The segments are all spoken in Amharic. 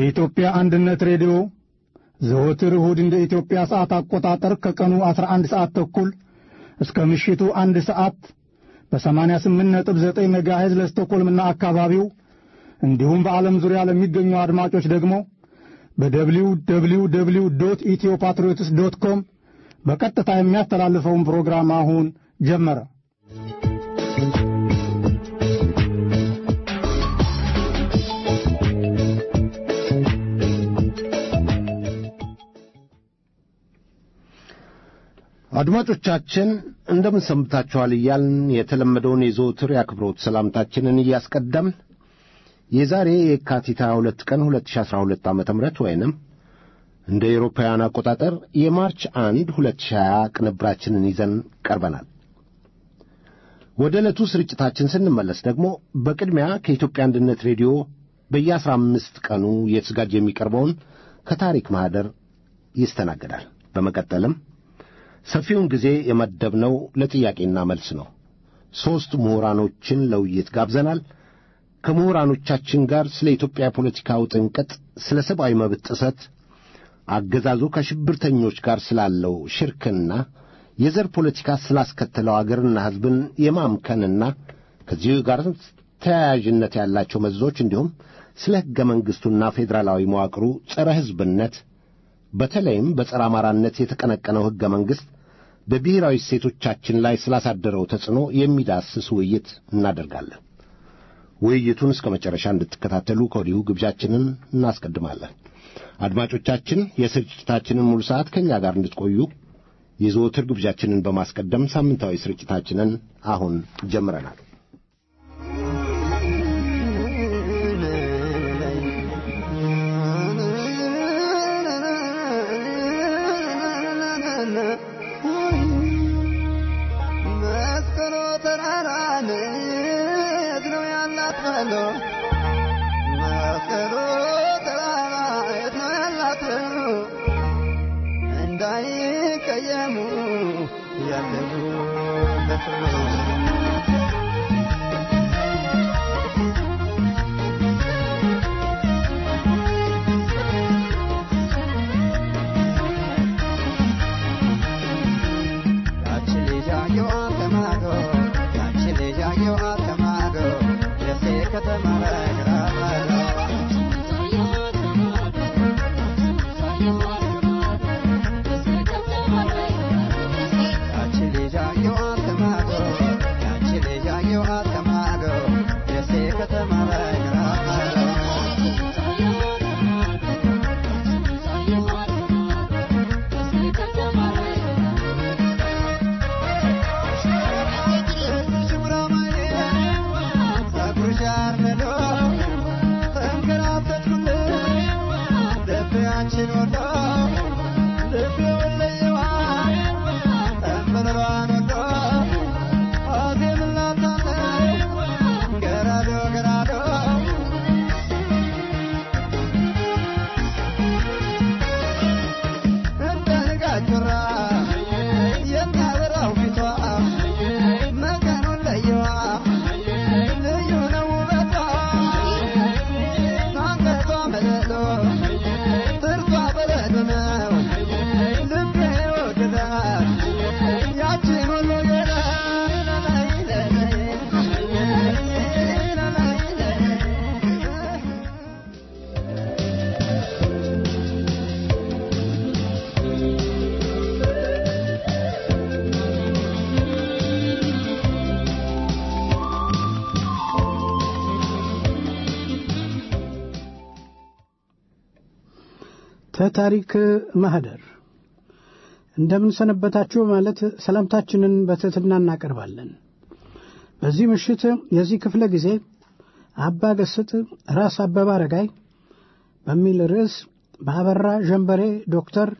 የኢትዮጵያ አንድነት ሬዲዮ ዘወትር እሁድ እንደ ኢትዮጵያ ሰዓት አቆጣጠር ከቀኑ 11 ሰዓት ተኩል እስከ ምሽቱ አንድ ሰዓት በ88.9 ሜጋሄዝ ለስቶኮልምና አካባቢው እንዲሁም በዓለም ዙሪያ ለሚገኙ አድማጮች ደግሞ በደብሊው ደብሊው ደብሊው ዶት ኢትዮ ፓትሪዮትስ ዶት ኮም በቀጥታ የሚያስተላልፈውን ፕሮግራም አሁን ጀመረ። አድማጮቻችን እንደምን ሰንብታችኋል እያልን የተለመደውን የዘወትር የአክብሮት ሰላምታችንን እያስቀደምን የዛሬ የካቲት 22 ቀን 2012 ዓ ም ወይንም እንደ ኤሮፓውያን አቆጣጠር የማርች 1 2020 ቅንብራችንን ይዘን ቀርበናል። ወደ ዕለቱ ስርጭታችን ስንመለስ ደግሞ በቅድሚያ ከኢትዮጵያ አንድነት ሬዲዮ በየአስራ አምስት ቀኑ እየተዘጋጀ የሚቀርበውን ከታሪክ ማኅደር ይስተናገዳል። በመቀጠልም ሰፊውን ጊዜ የመደብነው ለጥያቄና መልስ ነው። ሦስት ምሁራኖችን ለውይይት ጋብዘናል። ከምሁራኖቻችን ጋር ስለ ኢትዮጵያ ፖለቲካው ጥንቅጥ፣ ስለ ሰብአዊ መብት ጥሰት፣ አገዛዙ ከሽብርተኞች ጋር ስላለው ሽርክና፣ የዘር ፖለቲካ ስላስከተለው አገርና ሕዝብን የማምከንና ከዚሁ ጋር ተያያዥነት ያላቸው መዘዞች እንዲሁም ስለ ሕገ መንግሥቱና ፌዴራላዊ መዋቅሩ ጸረ ሕዝብነት በተለይም በጸረ አማራነት የተቀነቀነው ሕገ መንግሥት በብሔራዊ እሴቶቻችን ላይ ስላሳደረው ተጽዕኖ የሚዳስስ ውይይት እናደርጋለን። ውይይቱን እስከ መጨረሻ እንድትከታተሉ ከወዲሁ ግብዣችንን እናስቀድማለን። አድማጮቻችን የስርጭታችንን ሙሉ ሰዓት ከእኛ ጋር እንድትቆዩ የዘወትር ግብዣችንን በማስቀደም ሳምንታዊ ስርጭታችንን አሁን ጀምረናል። ከታሪክ ማህደር እንደምን ሰነበታችሁ ማለት ሰላምታችንን በትሕትና እናቀርባለን። በዚህ ምሽት የዚህ ክፍለ ጊዜ አባ ገስጥ ራስ አበበ አረጋይ በሚል ርዕስ በአበራ ዠንበሬ ዶክተር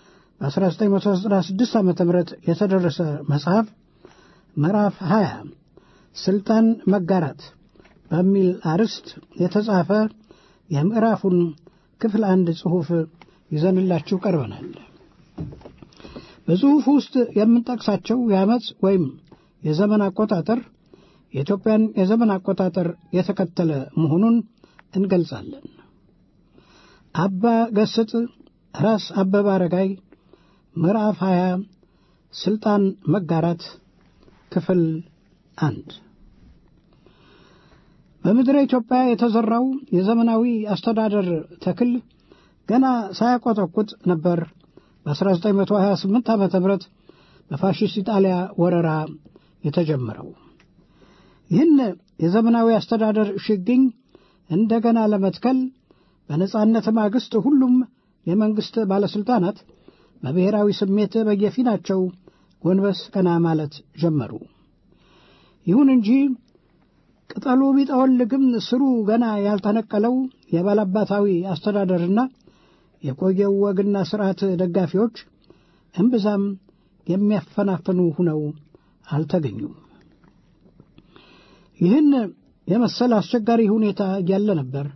በ1996 ዓ ም የተደረሰ መጽሐፍ ምዕራፍ 20 ስልጣን መጋራት በሚል አርዕስት የተጻፈ የምዕራፉን ክፍል አንድ ጽሑፍ ይዘንላችሁ ቀርበናል። በጽሑፉ ውስጥ የምንጠቅሳቸው የዓመፅ ወይም የዘመን አቆጣጠር የኢትዮጵያን የዘመን አቆጣጠር የተከተለ መሆኑን እንገልጻለን። አባ ገስጥ ራስ አበበ አረጋይ ምዕራፍ 20 ስልጣን መጋራት ክፍል አንድ በምድረ ኢትዮጵያ የተዘራው የዘመናዊ አስተዳደር ተክል ገና ሳያቆጠቁጥ ነበር በ1928 ዓ ም በፋሽስት ኢጣሊያ ወረራ የተጀመረው። ይህን የዘመናዊ አስተዳደር ሽግኝ እንደገና ለመትከል በነጻነት ማግስት ሁሉም የመንግሥት ባለሥልጣናት በብሔራዊ ስሜት በየፊናቸው ጎንበስ ቀና ማለት ጀመሩ። ይሁን እንጂ ቅጠሉ ቢጠወልግም ስሩ ገና ያልተነቀለው የባላባታዊ አስተዳደርና የቆየው ወግና ሥርዓት ደጋፊዎች እምብዛም የሚያፈናፍኑ ሁነው አልተገኙም። ይህን የመሰለ አስቸጋሪ ሁኔታ እያለ ነበር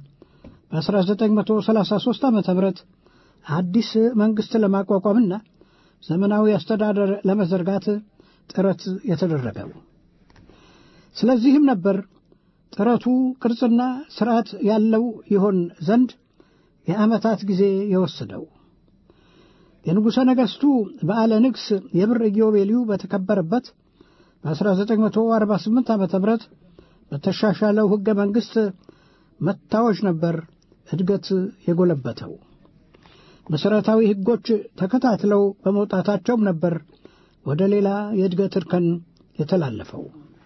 በ1933 ዓ ም አዲስ መንግሥት ለማቋቋምና ዘመናዊ አስተዳደር ለመዘርጋት ጥረት የተደረገው። ስለዚህም ነበር ጥረቱ ቅርጽና ሥርዓት ያለው ይሆን ዘንድ የዓመታት ጊዜ የወሰደው። የንጉሠ ነገሥቱ በዓለ ንግሥ የብር ኢዮቤልዩ በተከበረበት በ1948 ዓ ም በተሻሻለው ሕገ መንግሥት መታወጅ ነበር እድገት የጎለበተው። መሠረታዊ ሕጎች ተከታትለው በመውጣታቸውም ነበር ወደ ሌላ የእድገት እርከን የተላለፈው።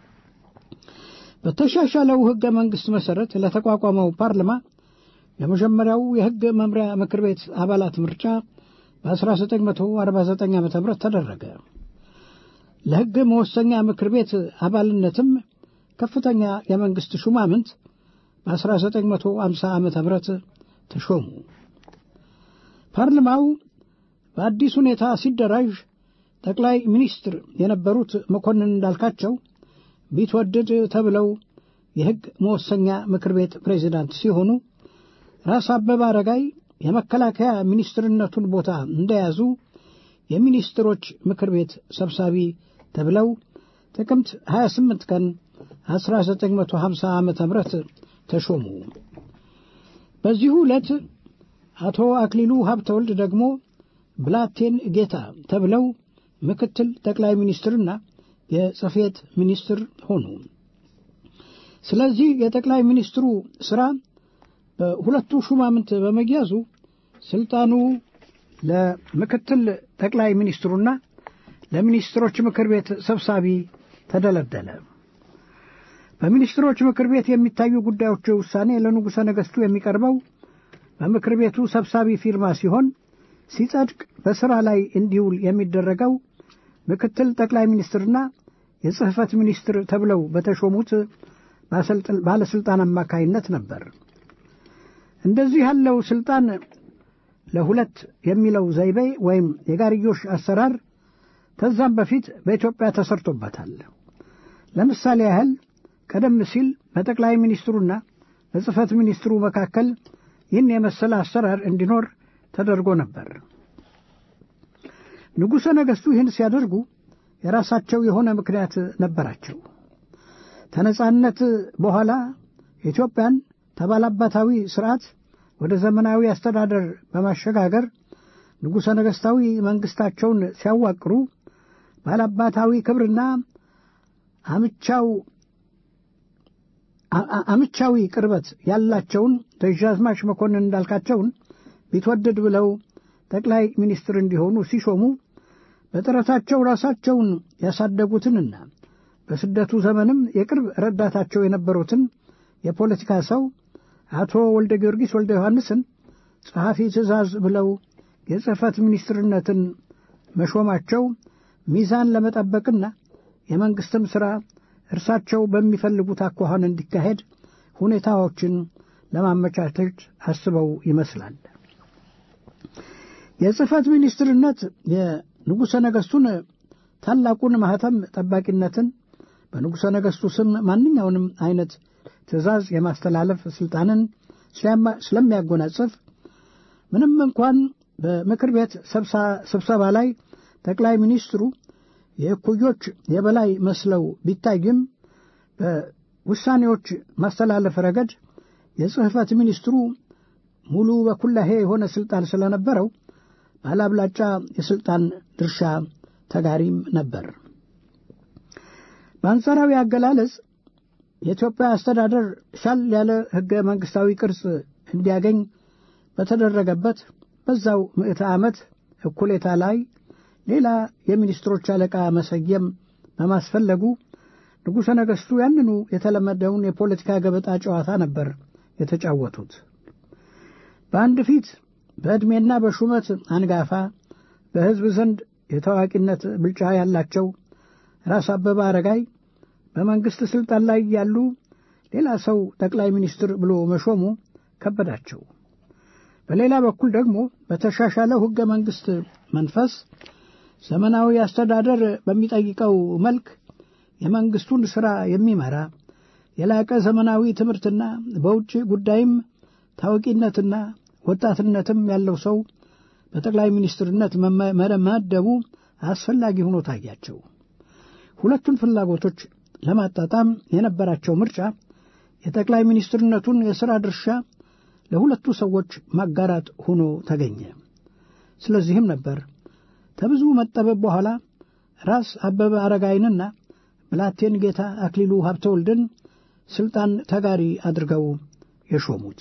በተሻሻለው ሕገ መንግሥት መሠረት ለተቋቋመው ፓርላማ የመጀመሪያው የሕግ መምሪያ ምክር ቤት አባላት ምርጫ በ1949 ዓ ም ተደረገ። ለሕግ መወሰኛ ምክር ቤት አባልነትም ከፍተኛ የመንግሥት ሹማምንት በ1950 ዓ ም ተሾሙ። ፓርላማው በአዲስ ሁኔታ ሲደራጅ ጠቅላይ ሚኒስትር የነበሩት መኮንን እንዳልካቸው ቢትወደድ ተብለው የሕግ መወሰኛ ምክር ቤት ፕሬዚዳንት ሲሆኑ ራስ አበበ አረጋይ የመከላከያ ሚኒስትርነቱን ቦታ እንደያዙ የሚኒስትሮች ምክር ቤት ሰብሳቢ ተብለው ጥቅምት 28 ቀን 1950 ዓ ም ተሾሙ። በዚሁ ዕለት አቶ አክሊሉ ሀብተወልድ ደግሞ ብላቴን ጌታ ተብለው ምክትል ጠቅላይ ሚኒስትርና የጽሕፈት ሚኒስትር ሆኑ። ስለዚህ የጠቅላይ ሚኒስትሩ ሥራ በሁለቱ ሹማምንት በመያዙ ስልጣኑ ለምክትል ጠቅላይ ሚኒስትሩና ለሚኒስትሮች ምክር ቤት ሰብሳቢ ተደለደለ። በሚኒስትሮች ምክር ቤት የሚታዩ ጉዳዮች ውሳኔ ለንጉሠ ነገሥቱ የሚቀርበው በምክር ቤቱ ሰብሳቢ ፊርማ ሲሆን ሲጸድቅ በሥራ ላይ እንዲውል የሚደረገው ምክትል ጠቅላይ ሚኒስትርና የጽሕፈት ሚኒስትር ተብለው በተሾሙት ባለሥልጣን አማካይነት ነበር። እንደዚህ ያለው ሥልጣን ለሁለት የሚለው ዘይቤ ወይም የጋርዮሽ አሰራር ከዛም በፊት በኢትዮጵያ ተሰርቶበታል። ለምሳሌ ያህል ቀደም ሲል በጠቅላይ ሚኒስትሩና በጽሕፈት ሚኒስትሩ መካከል ይህን የመሰለ አሰራር እንዲኖር ተደርጎ ነበር። ንጉሠ ነገሥቱ ይህን ሲያደርጉ የራሳቸው የሆነ ምክንያት ነበራቸው። ከነጻነት በኋላ ኢትዮጵያን ተባላባታዊ ሥርዓት ወደ ዘመናዊ አስተዳደር በማሸጋገር ንጉሠ ነገሥታዊ መንግሥታቸውን ሲያዋቅሩ ባላባታዊ ክብርና አምቻው አምቻዊ ቅርበት ያላቸውን ደጃዝማች መኮንን እንዳልካቸውን ቢትወደድ ብለው ጠቅላይ ሚኒስትር እንዲሆኑ ሲሾሙ በጥረታቸው ራሳቸውን ያሳደጉትንና በስደቱ ዘመንም የቅርብ ረዳታቸው የነበሩትን የፖለቲካ ሰው አቶ ወልደ ጊዮርጊስ ወልደ ዮሐንስን ጸሐፊ ትእዛዝ ብለው የጽሕፈት ሚኒስትርነትን መሾማቸው ሚዛን ለመጠበቅና የመንግሥትም ሥራ እርሳቸው በሚፈልጉት አኳኋን እንዲካሄድ ሁኔታዎችን ለማመቻቸት አስበው ይመስላል። የጽሕፈት ሚኒስትርነት የንጉሠ ነገሥቱን ታላቁን ማኅተም ጠባቂነትን በንጉሠ ነገሥቱ ስም ማንኛውንም አይነት ትእዛዝ የማስተላለፍ ሥልጣንን ስለሚያጎናጽፍ ምንም እንኳን በምክር ቤት ስብሰባ ላይ ጠቅላይ ሚኒስትሩ የእኩዮች የበላይ መስለው ቢታይም በውሳኔዎች ማስተላለፍ ረገድ የጽሕፈት ሚኒስትሩ ሙሉ በኩላሄ የሆነ ሥልጣን ስለነበረው ባለአብላጫ የሥልጣን ድርሻ ተጋሪም ነበር። በአንጻራዊ አገላለጽ የኢትዮጵያ አስተዳደር ሻል ያለ ሕገ መንግሥታዊ ቅርጽ እንዲያገኝ በተደረገበት በዛው ምዕተ ዓመት እኩሌታ ላይ ሌላ የሚኒስትሮች አለቃ መሰየም በማስፈለጉ ንጉሠ ነገሥቱ ያንኑ የተለመደውን የፖለቲካ ገበጣ ጨዋታ ነበር የተጫወቱት። በአንድ ፊት በዕድሜና በሹመት አንጋፋ በሕዝብ ዘንድ የታዋቂነት ብልጫ ያላቸው ራስ አበበ አረጋይ በመንግሥት ሥልጣን ላይ ያሉ ሌላ ሰው ጠቅላይ ሚኒስትር ብሎ መሾሙ ከበዳቸው። በሌላ በኩል ደግሞ በተሻሻለው ሕገ መንግሥት መንፈስ ዘመናዊ አስተዳደር በሚጠይቀው መልክ የመንግሥቱን ሥራ የሚመራ የላቀ ዘመናዊ ትምህርትና በውጭ ጉዳይም ታዋቂነትና ወጣትነትም ያለው ሰው በጠቅላይ ሚኒስትርነት መመደቡ አስፈላጊ ሆኖ ታያቸው። ሁለቱን ፍላጎቶች ለማጣጣም የነበራቸው ምርጫ የጠቅላይ ሚኒስትርነቱን የሥራ ድርሻ ለሁለቱ ሰዎች ማጋራት ሆኖ ተገኘ። ስለዚህም ነበር ከብዙ መጠበብ በኋላ ራስ አበበ አረጋይንና ብላቴን ጌታ አክሊሉ ሀብተወልድን ሥልጣን ተጋሪ አድርገው የሾሙት።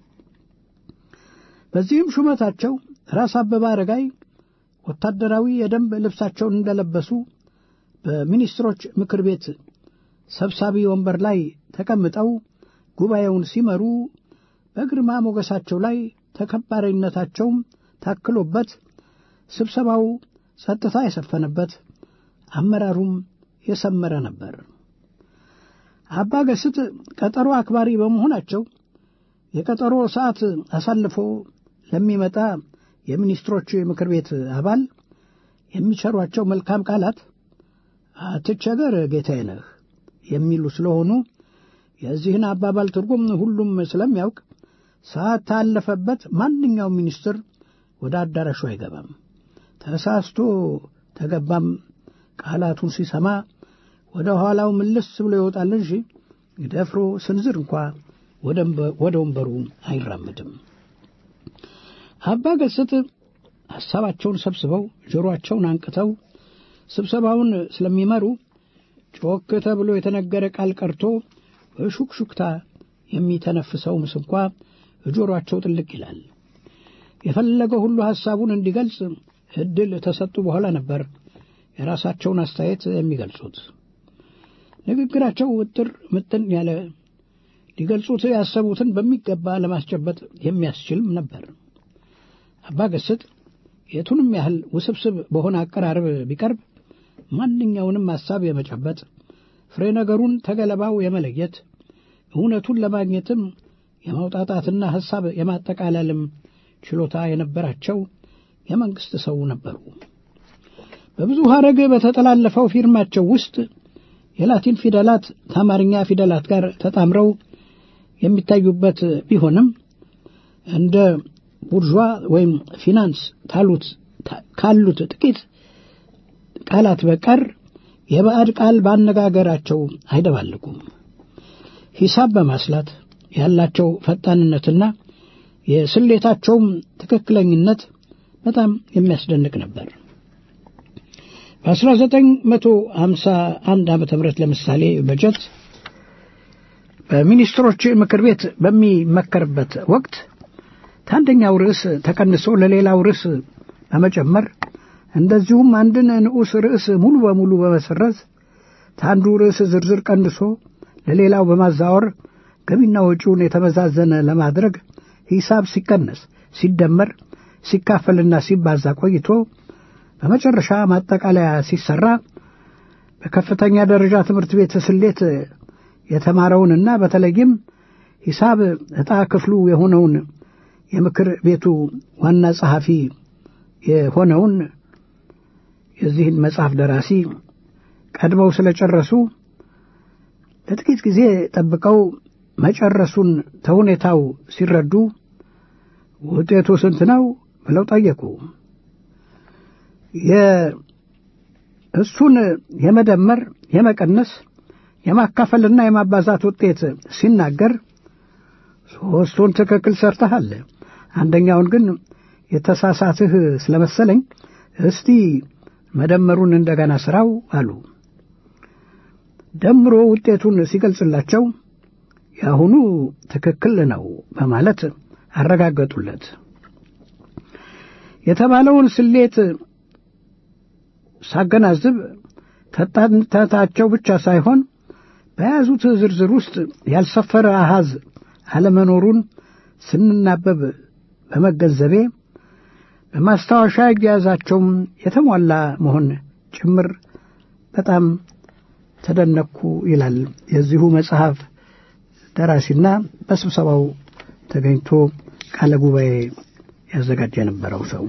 በዚህም ሹመታቸው ራስ አበበ አረጋይ ወታደራዊ የደንብ ልብሳቸውን እንደለበሱ በሚኒስትሮች ምክር ቤት ሰብሳቢ ወንበር ላይ ተቀምጠው ጉባኤውን ሲመሩ በግርማ ሞገሳቸው ላይ ተከባሪነታቸውም ታክሎበት ስብሰባው ጸጥታ የሰፈነበት አመራሩም የሰመረ ነበር። አባ ገስት ቀጠሮ አክባሪ በመሆናቸው የቀጠሮ ሰዓት አሳልፎ ለሚመጣ የሚኒስትሮች ምክር ቤት አባል የሚቸሯቸው መልካም ቃላት አትቸገር ጌታዬ ነህ የሚሉ ስለሆኑ የዚህን አባባል ትርጉም ሁሉም ስለሚያውቅ ሰዓት ታለፈበት ማንኛውም ሚኒስትር ወደ አዳራሹ አይገባም። ተሳስቶ ተገባም ቃላቱን ሲሰማ ወደ ኋላው ምልስ ብሎ ይወጣል እንጂ ደፍሮ ስንዝር እንኳ ወደ ወንበሩ አይራምድም። አባ ገስት ሐሳባቸውን ሰብስበው ጆሮአቸውን አንቅተው ስብሰባውን ስለሚመሩ ጮክ ተብሎ የተነገረ ቃል ቀርቶ በሹክሹክታ የሚተነፍሰው ምስ እንኳ ጆሮአቸው ጥልቅ ይላል። የፈለገው ሁሉ ሐሳቡን እንዲገልጽ ዕድል ተሰጡ በኋላ ነበር የራሳቸውን አስተያየት የሚገልጹት። ንግግራቸው ውጥር ምጥን ያለ ሊገልጹት ያሰቡትን በሚገባ ለማስጨበጥ የሚያስችልም ነበር። አባ ገስጥ የቱንም ያህል ውስብስብ በሆነ አቀራረብ ቢቀርብ ማንኛውንም ሐሳብ የመጨበጥ ፍሬ ነገሩን ተገለባው የመለየት እውነቱን ለማግኘትም የማውጣጣትና ሐሳብ የማጠቃለልም ችሎታ የነበራቸው የመንግሥት ሰው ነበሩ። በብዙ ሐረግ በተጠላለፈው ፊርማቸው ውስጥ የላቲን ፊደላት ከአማርኛ ፊደላት ጋር ተጣምረው የሚታዩበት ቢሆንም እንደ ቡርዥዋ ወይም ፊናንስ ታሉት ካሉት ጥቂት ቃላት በቀር የባዕድ ቃል ባነጋገራቸው አይደባልቁም። ሂሳብ በማስላት ያላቸው ፈጣንነትና የስሌታቸውም ትክክለኝነት በጣም የሚያስደንቅ ነበር። በ1951 ዓ ም ለምሳሌ በጀት በሚኒስትሮች ምክር ቤት በሚመከርበት ወቅት ከአንደኛው ርዕስ ተቀንሶ ለሌላው ርዕስ በመጨመር እንደዚሁም አንድን ንዑስ ርዕስ ሙሉ በሙሉ በመሰረዝ ከአንዱ ርዕስ ዝርዝር ቀንሶ ለሌላው በማዛወር ገቢና ወጪውን የተመዛዘነ ለማድረግ ሂሳብ ሲቀነስ፣ ሲደመር፣ ሲካፈልና ሲባዛ ቆይቶ በመጨረሻ ማጠቃለያ ሲሰራ በከፍተኛ ደረጃ ትምህርት ቤት ስሌት የተማረውንና በተለይም ሂሳብ ዕጣ ክፍሉ የሆነውን የምክር ቤቱ ዋና ጸሐፊ የሆነውን የዚህን መጽሐፍ ደራሲ ቀድመው ስለጨረሱ ለጥቂት ጊዜ ጠብቀው መጨረሱን ተሁኔታው ሲረዱ ውጤቱ ስንት ነው ብለው ጠየቁ። እሱን የመደመር የመቀነስ የማካፈልና የማባዛት ውጤት ሲናገር ሦስቱን ትክክል ሰርተሃል፣ አንደኛውን ግን የተሳሳትህ ስለመሰለኝ እስቲ መደመሩን እንደገና ስራው አሉ። ደምሮ ውጤቱን ሲገልጽላቸው የአሁኑ ትክክል ነው በማለት አረጋገጡለት። የተባለውን ስሌት ሳገናዝብ ተጣንተታቸው ብቻ ሳይሆን በያዙት ዝርዝር ውስጥ ያልሰፈረ አሃዝ አለመኖሩን ስንናበብ በመገንዘቤ በማስታወሻ እያያዛቸውም የተሟላ መሆን ጭምር በጣም ተደነቅኩ ይላል የዚሁ መጽሐፍ ደራሲና በስብሰባው ተገኝቶ ቃለ ጉባኤ ያዘጋጀ የነበረው ሰው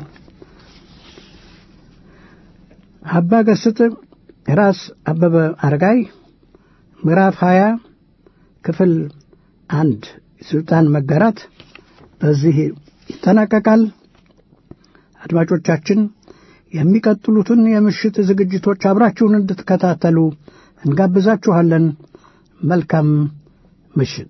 አባ ገስጥ ራስ አበበ አረጋይ ምዕራፍ ሀያ ክፍል አንድ ስልጣን መጋራት በዚህ ይጠናቀቃል። አድማጮቻችን የሚቀጥሉትን የምሽት ዝግጅቶች አብራችሁን እንድትከታተሉ እንጋብዛችኋለን። መልካም ምሽት።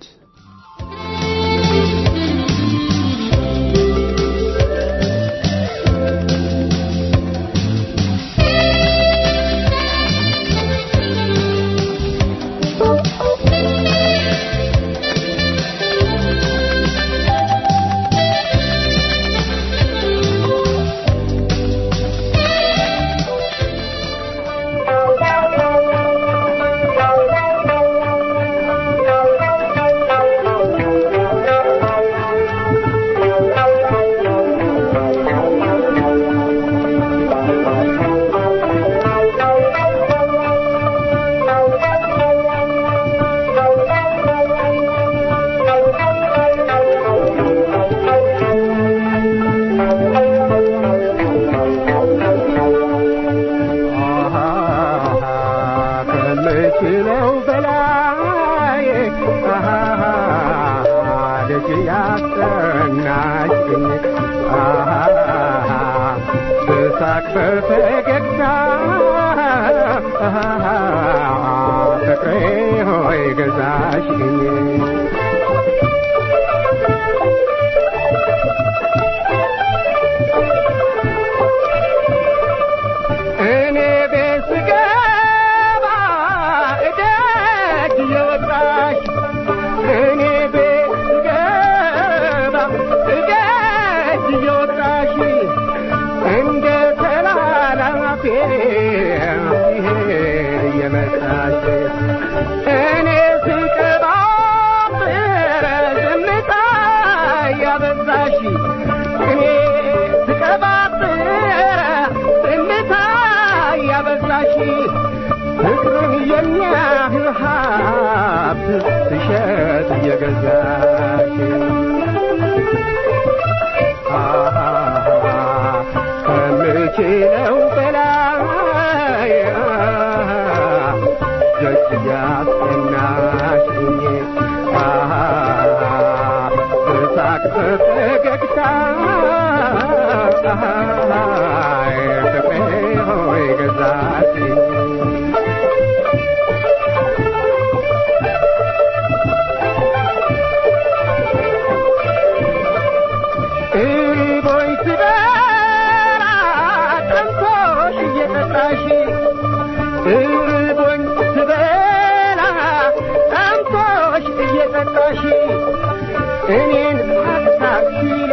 እኔን ሀሳብ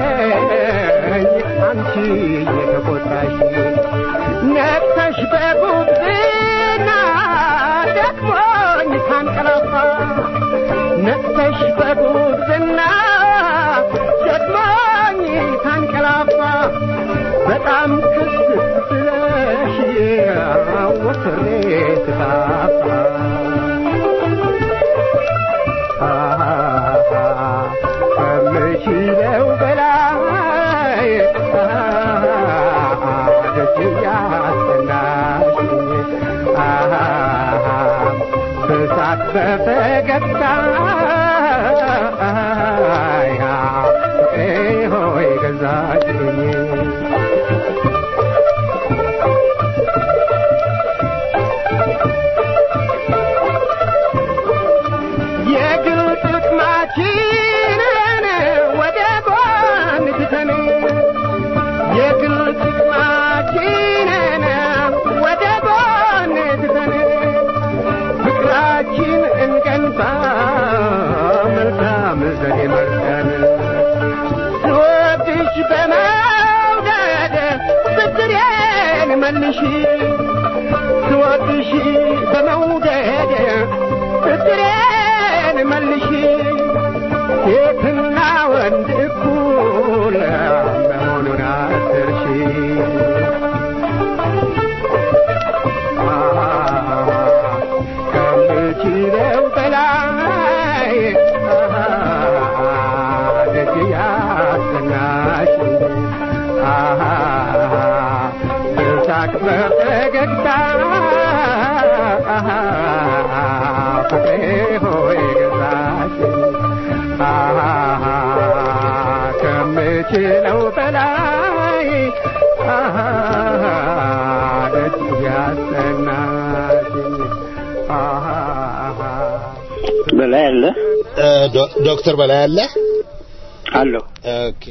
ሲለኝ አንቺ የተቆጣሽ ነቅተሽ በጉብዝና ደክሞኝ ሳንቀላፋ ነቅተሽ በጉብዝና ደክሞኝ ሳንቀላፋ በጣም ክስ ስለሽ ወስሬ ስታፋ ከምችለው በላይ ደስ ያሰናሽኝ በሳቅ በፈገግታ ሆይ ገዛችኝ የግል ጥቅማችንን ወደ ጎን ትተን መርጠን ስወድሽ በመውደድ ብድሬን መልሺ ስወድሽ በመውደድ ብድሬን መልሺ ሴትና ወንድ እኩል መሆኑን አትርሺ ከምችለው በላይ ደጅ ያሰናሽ በሳቅ በፈገግታ ፍቅሬ ሆይ ገዛሽ ከምችለው በላይ ደጅ ያሰናሽ በላይ አለ እ፣ ዶ- ዶክተር በላይ አለ አለሁ። ኦኬ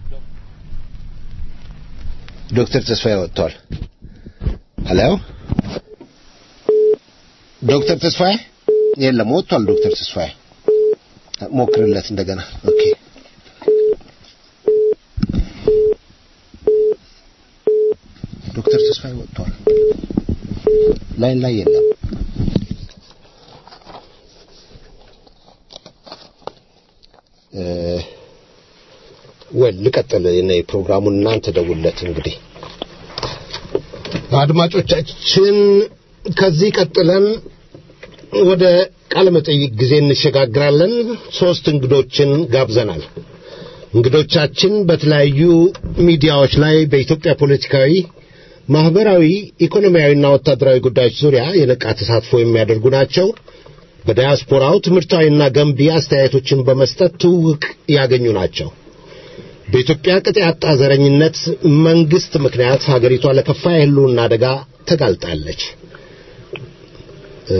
ዶክተር ተስፋዬ ወጥቷል ሄሎ ዶክተር ተስፋዬ የለም ወጥቷል ዶክተር ተስፋዬ ሞክርለት እንደገና ኦኬ ዶክተር ተስፋዬ ወጥቷል ላይን ላይ የለም እ ወል ልቀጥል እኔ ፕሮግራሙን እናንተ ደውለት እንግዲህ አድማጮቻችን ከዚህ ቀጥለን ወደ ቃለ መጠይቅ ጊዜ እንሸጋግራለን ሶስት እንግዶችን ጋብዘናል እንግዶቻችን በተለያዩ ሚዲያዎች ላይ በኢትዮጵያ ፖለቲካዊ ማህበራዊ ኢኮኖሚያዊና ወታደራዊ ጉዳዮች ዙሪያ የነቃ ተሳትፎ የሚያደርጉ ናቸው በዲያስፖራው ትምህርታዊና ገንቢ አስተያየቶችን በመስጠት ትውውቅ ያገኙ ናቸው በኢትዮጵያ ቅጥ ያጣ ዘረኝነት መንግስት ምክንያት ሀገሪቷ ለከፋ የህልውና አደጋ ተጋልጣለች። እ፣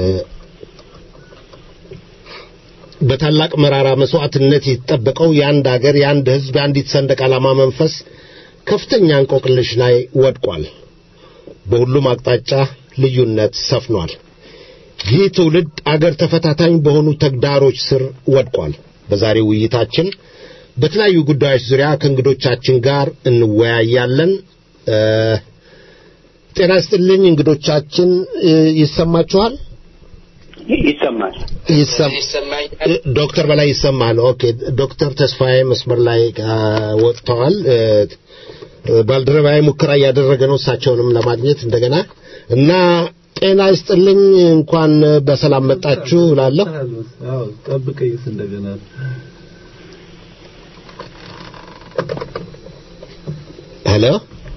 በታላቅ መራራ መስዋዕትነት የተጠበቀው የአንድ ሀገር የአንድ ህዝብ የአንዲት ሰንደቅ ዓላማ መንፈስ ከፍተኛ እንቆቅልሽ ላይ ወድቋል። በሁሉም አቅጣጫ ልዩነት ሰፍኗል። ይህ ትውልድ አገር ተፈታታኝ በሆኑ ተግዳሮች ስር ወድቋል። በዛሬው ውይይታችን በተለያዩ ጉዳዮች ዙሪያ ከእንግዶቻችን ጋር እንወያያለን። እ፣ ጤና ይስጥልኝ እንግዶቻችን እ፣ ይሰማችኋል? ይሰማል። ይሰም- እ፣ ዶክተር በላይ ይሰማል። ኦኬ ዶክተር ተስፋዬ መስመር ላይ አ፣ ወጥተዋል። እ፣ እ፣ ባልደረባዬ ሙከራ እያደረገ ነው እሳቸውንም ለማግኘት እንደገና እና ጤና ይስጥልኝ እንኳን በሰላም መጣችሁ እላለሁ። አዎ ጠብቀኝስ እንደገና ሄሎ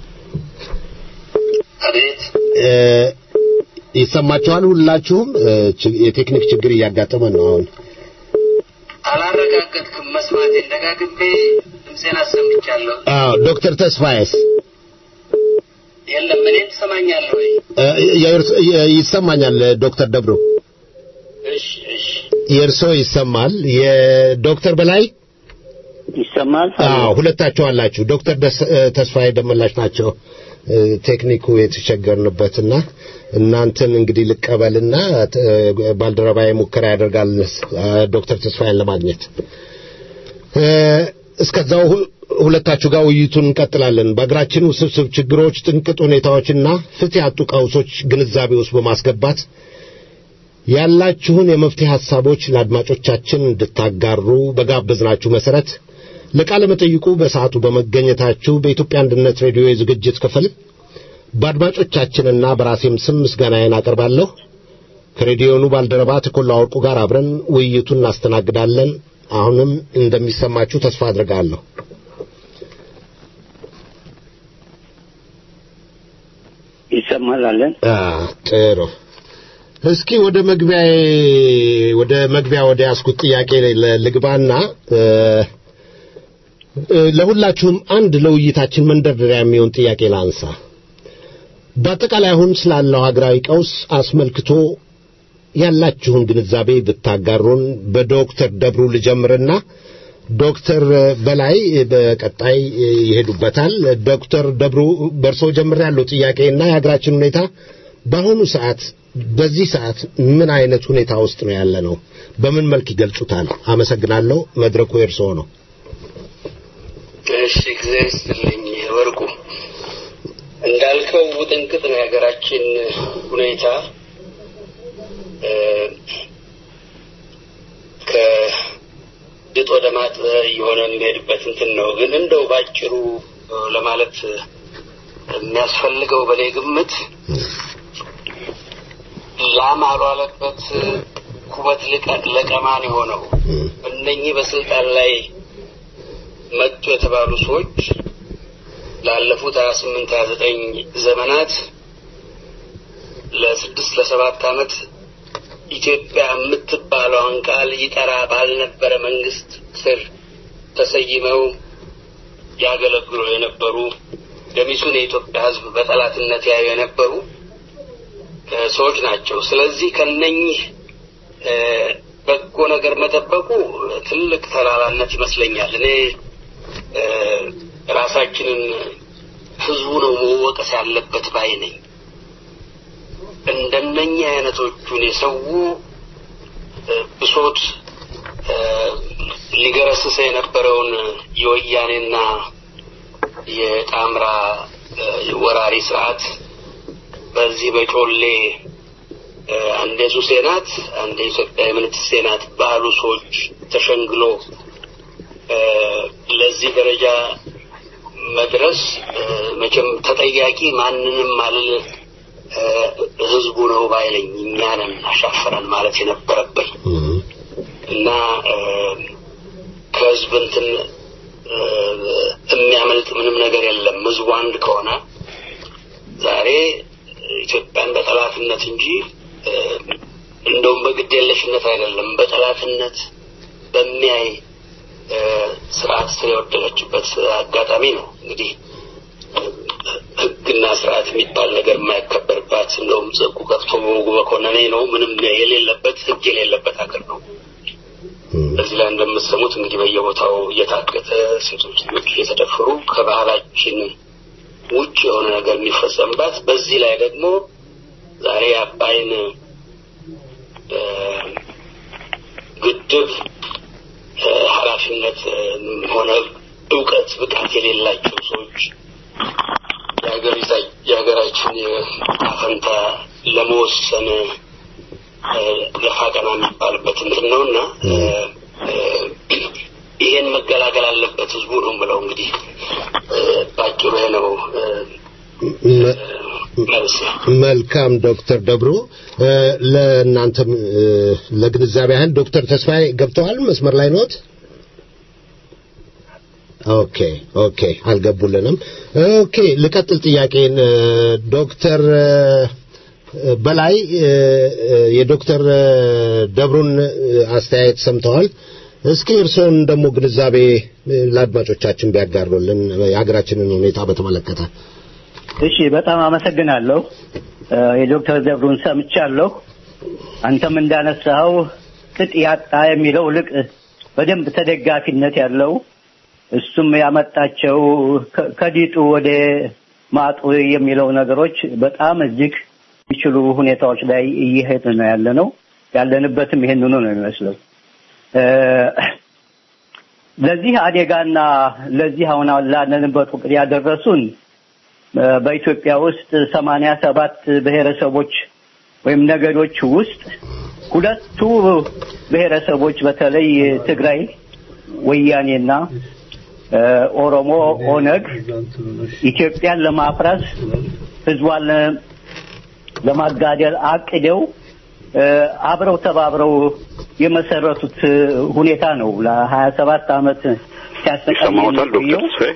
እ፣ ይሰማችኋል ሁላችሁም? እ፣ ች- የቴክኒክ ችግር እያጋጠመ ነው አሁን አላረጋገጥክም መስማቴን ደጋግሜ ድምፄን አሰምቻለሁ። አዎ ዶክተር ተስፋዬስ የለም እኔን ትሰማኛለህ ወይ? እ፣ የእርስ- የ- ይሰማኛል ዶክተር ደብሩ እሺ እሺ የእርሶ ይሰማል የዶክተር በላይ ይሰማል። አዎ ሁለታቸው አላችሁ ዶክተር ደስ- እ፣ ተስፋዬ ደመላሽ ናቸው እ፣ ቴክኒኩ የተቸገርንበትና እናንተን እንግዲህ ልቀበልና እ፣ ባልደረባዬ ሙከራ ያደርጋል እ፣ ዶክተር ተስፋዬን ለማግኘት እ፣ እስከዛው ሁ- ሁለታችሁ ጋር ውይይቱን እንቀጥላለን በሀገራችን ውስብስብ ችግሮች ጥንቅጥ ሁኔታዎችና ፍትህ ያጡ ቀውሶች ግንዛቤ ውስጥ በማስገባት ያላችሁን የመፍትሄ ሐሳቦች ለአድማጮቻችን እንድታጋሩ በጋበዝናችሁ መሰረት ለቃለ መጠይቁ በሰዓቱ በመገኘታችሁ በኢትዮጵያ አንድነት ሬዲዮ የዝግጅት ክፍል በአድማጮቻችንና በራሴም ስም ምስጋናዬን አቀርባለሁ። ከሬዲዮኑ ባልደረባ ተኮላ ወርቁ ጋር አብረን ውይይቱን እናስተናግዳለን። አሁንም እንደሚሰማችሁ ተስፋ አድርጋለሁ። ይሰማል አለን። አ ጥሩ። እስኪ ወደ መግቢያዬ ወደ መግቢያ ወደ ያስኩት ጥያቄ ል- ልግባና እ፣ እ፣ ለሁላችሁም አንድ ለውይይታችን መንደርደሪያ የሚሆን ጥያቄ ላንሳ። በአጠቃላይ አሁን ስላለው ሀገራዊ ቀውስ አስመልክቶ ያላችሁን ግንዛቤ ብታጋሩን። በዶክተር ደብሩ ልጀምርና ዶክተር በላይ በቀጣይ ይሄዱበታል። ዶክተር ደብሩ በእርሶ ጀምር ያለው ጥያቄና የሀገራችን ሁኔታ በአሁኑ ሰዓት በዚህ ሰዓት ምን አይነት ሁኔታ ውስጥ ነው ያለ ነው? በምን መልክ ይገልጹታል? አመሰግናለሁ። መድረኩ የእርስዎ ነው። እሺ ጊዜ ይስጥልኝ ወርቁ። እንዳልከው ውጥንቅጥ ነው የሀገራችን ሁኔታ እ፣ ከድጥ ወደ ማጥ እየሆነ የሚሄድበት እንትን ነው። ግን እንደው ባጭሩ እ፣ ለማለት የሚያስፈልገው በእኔ ግምት ላም አልዋለበት ኩበት ልቀ- ለቀማን የሆነው እነኚህ በስልጣን ላይ መጡ የተባሉ ሰዎች ላለፉት ሀያ ስምንት ሀያ ዘጠኝ ዘመናት ለስድስት ለሰባት ዓመት ኢትዮጵያ የምትባለውን ቃል ይጠራ ባልነበረ መንግስት ስር ተሰይመው ያገለግሉ የነበሩ ገሚሱን የኢትዮጵያ ሕዝብ በጠላትነት ያዩ የነበሩ እ፣ ሰዎች ናቸው። ስለዚህ ከነኚህ እ፣ በጎ ነገር መጠበቁ ትልቅ ተላላነት ይመስለኛል። እኔ እ፣ ራሳችንን ህዝቡ ነው መወቀስ ያለበት ባይ ነኝ። እንደነኛ አይነቶቹን የሰው እ፣ ብሶት እ፣ ሊገረስስ የነበረውን የወያኔና የጣምራ እ፣ ወራሪ ስርዓት በዚህ በጮሌ እ፣ አንዴ ሱሴ ናት፣ አንዴ ኢትዮጵያ የምንትሴ ናት ባሉ ሰዎች ተሸንግሎ እ፣ ለዚህ ደረጃ መድረስ እ፣ መቼም ተጠያቂ ማንንም አልል እ፣ ህዝቡ ነው ባይለኝ እኛንን አሻፈረን ማለት የነበረብን እና እ፣ ከህዝብ እንትን እ፣ የሚያመልጥ ምንም ነገር የለም። ህዝቡ አንድ ከሆነ ዛሬ ኢትዮጵያን በጠላትነት እንጂ እ፣ እንደውም በግድ የለሽነት አይደለም፣ በጠላትነት በሚያይ እ፣ ስርዓት ስር የወደቀችበት አጋጣሚ ነው። እንግዲህ እ፣ ህግና ስርዓት የሚባል ነገር የማይከበርባት እንደውም ጽቁ ከፍቶ በወጉ በኮነኔ ነው ምንም የሌለበት ህግ የሌለበት ሀገር ነው። በዚህ ላይ እንደምትሰሙት እንግዲህ በየቦታው እየታገተ ሴቶች ልጆች እየተደፈሩ ከባህላችን ውጭ የሆነ ነገር የሚፈጸምባት በዚህ ላይ ደግሞ ዛሬ አባይን እ፣ ግድብ እ፣ ኃላፊነት እ፣ ሆነ እውቀት ብቃት የሌላቸው ሰዎች የሀገሪታ- የሀገራችን አፈንታ ለመወሰን እ፣ ገፋ ቀና የሚባልበት እንትን ነው እና እ፣ እ፣ ይሄን መገላገል አለበት ህዝቡ ነው ብለው እንግዲህ እ፣ ባጭሩ ይሄ ነው እ፣ መ- መልስ መልካም ዶክተር ደብሩ እ፣ ለእናንተም እ፣ ለግንዛቤ ያህል ዶክተር ተስፋዬ ገብተዋል መስመር ላይ ኖት ኦኬ ኦኬ አልገቡልንም ኦኬ ልቀጥል ጥያቄን እ፣ ዶክተር እ፣ በላይ እ፣ እ፣ የዶክተር እ፣ ደብሩን እ፣ አስተያየት ሰምተዋል እስኪ እርስዎን ደግሞ ግንዛቤ እ፣ ለአድማጮቻችን ቢያጋሩልን የሀገራችንን ሁኔታ በተመለከተ እሺ በጣም አመሰግናለሁ። እ፣ የዶክተር ደብሩን ሰምቻለሁ። አንተም እንዳነሳኸው ቅጥ ያጣ የሚለው ልቅ በደንብ ተደጋፊነት ያለው እሱም ያመጣቸው ከ- ከዲጡ ወደ ማጡ የሚለው ነገሮች በጣም እጅግ የሚችሉ ሁኔታዎች ላይ እየሄድ ነው ያለ ነው። ያለንበትም ይሄንኑ ነው የሚመስለው። እ፣ ለዚህ አደጋና ለዚህ አሁን ላለንበት ወቅት ያደረሱን እ፣ በኢትዮጵያ ውስጥ ሰማንያ ሰባት ብሔረሰቦች ወይም ነገዶች ውስጥ ሁለቱ ብሔረሰቦች በተለይ ትግራይ ወያኔና እ፣ ኦሮሞ ኦነግ ኢትዮጵያን ለማፍረስ ህዝቧን ለ- ለማጋደል አቅደው እ፣ አብረው ተባብረው የመሰረቱት እ፣ ሁኔታ ነው ለሀያ ሰባት ዓመት ሲያሰቃይ ይሰማዎታል ዶክተር የሚቆየው። ተስፋዬ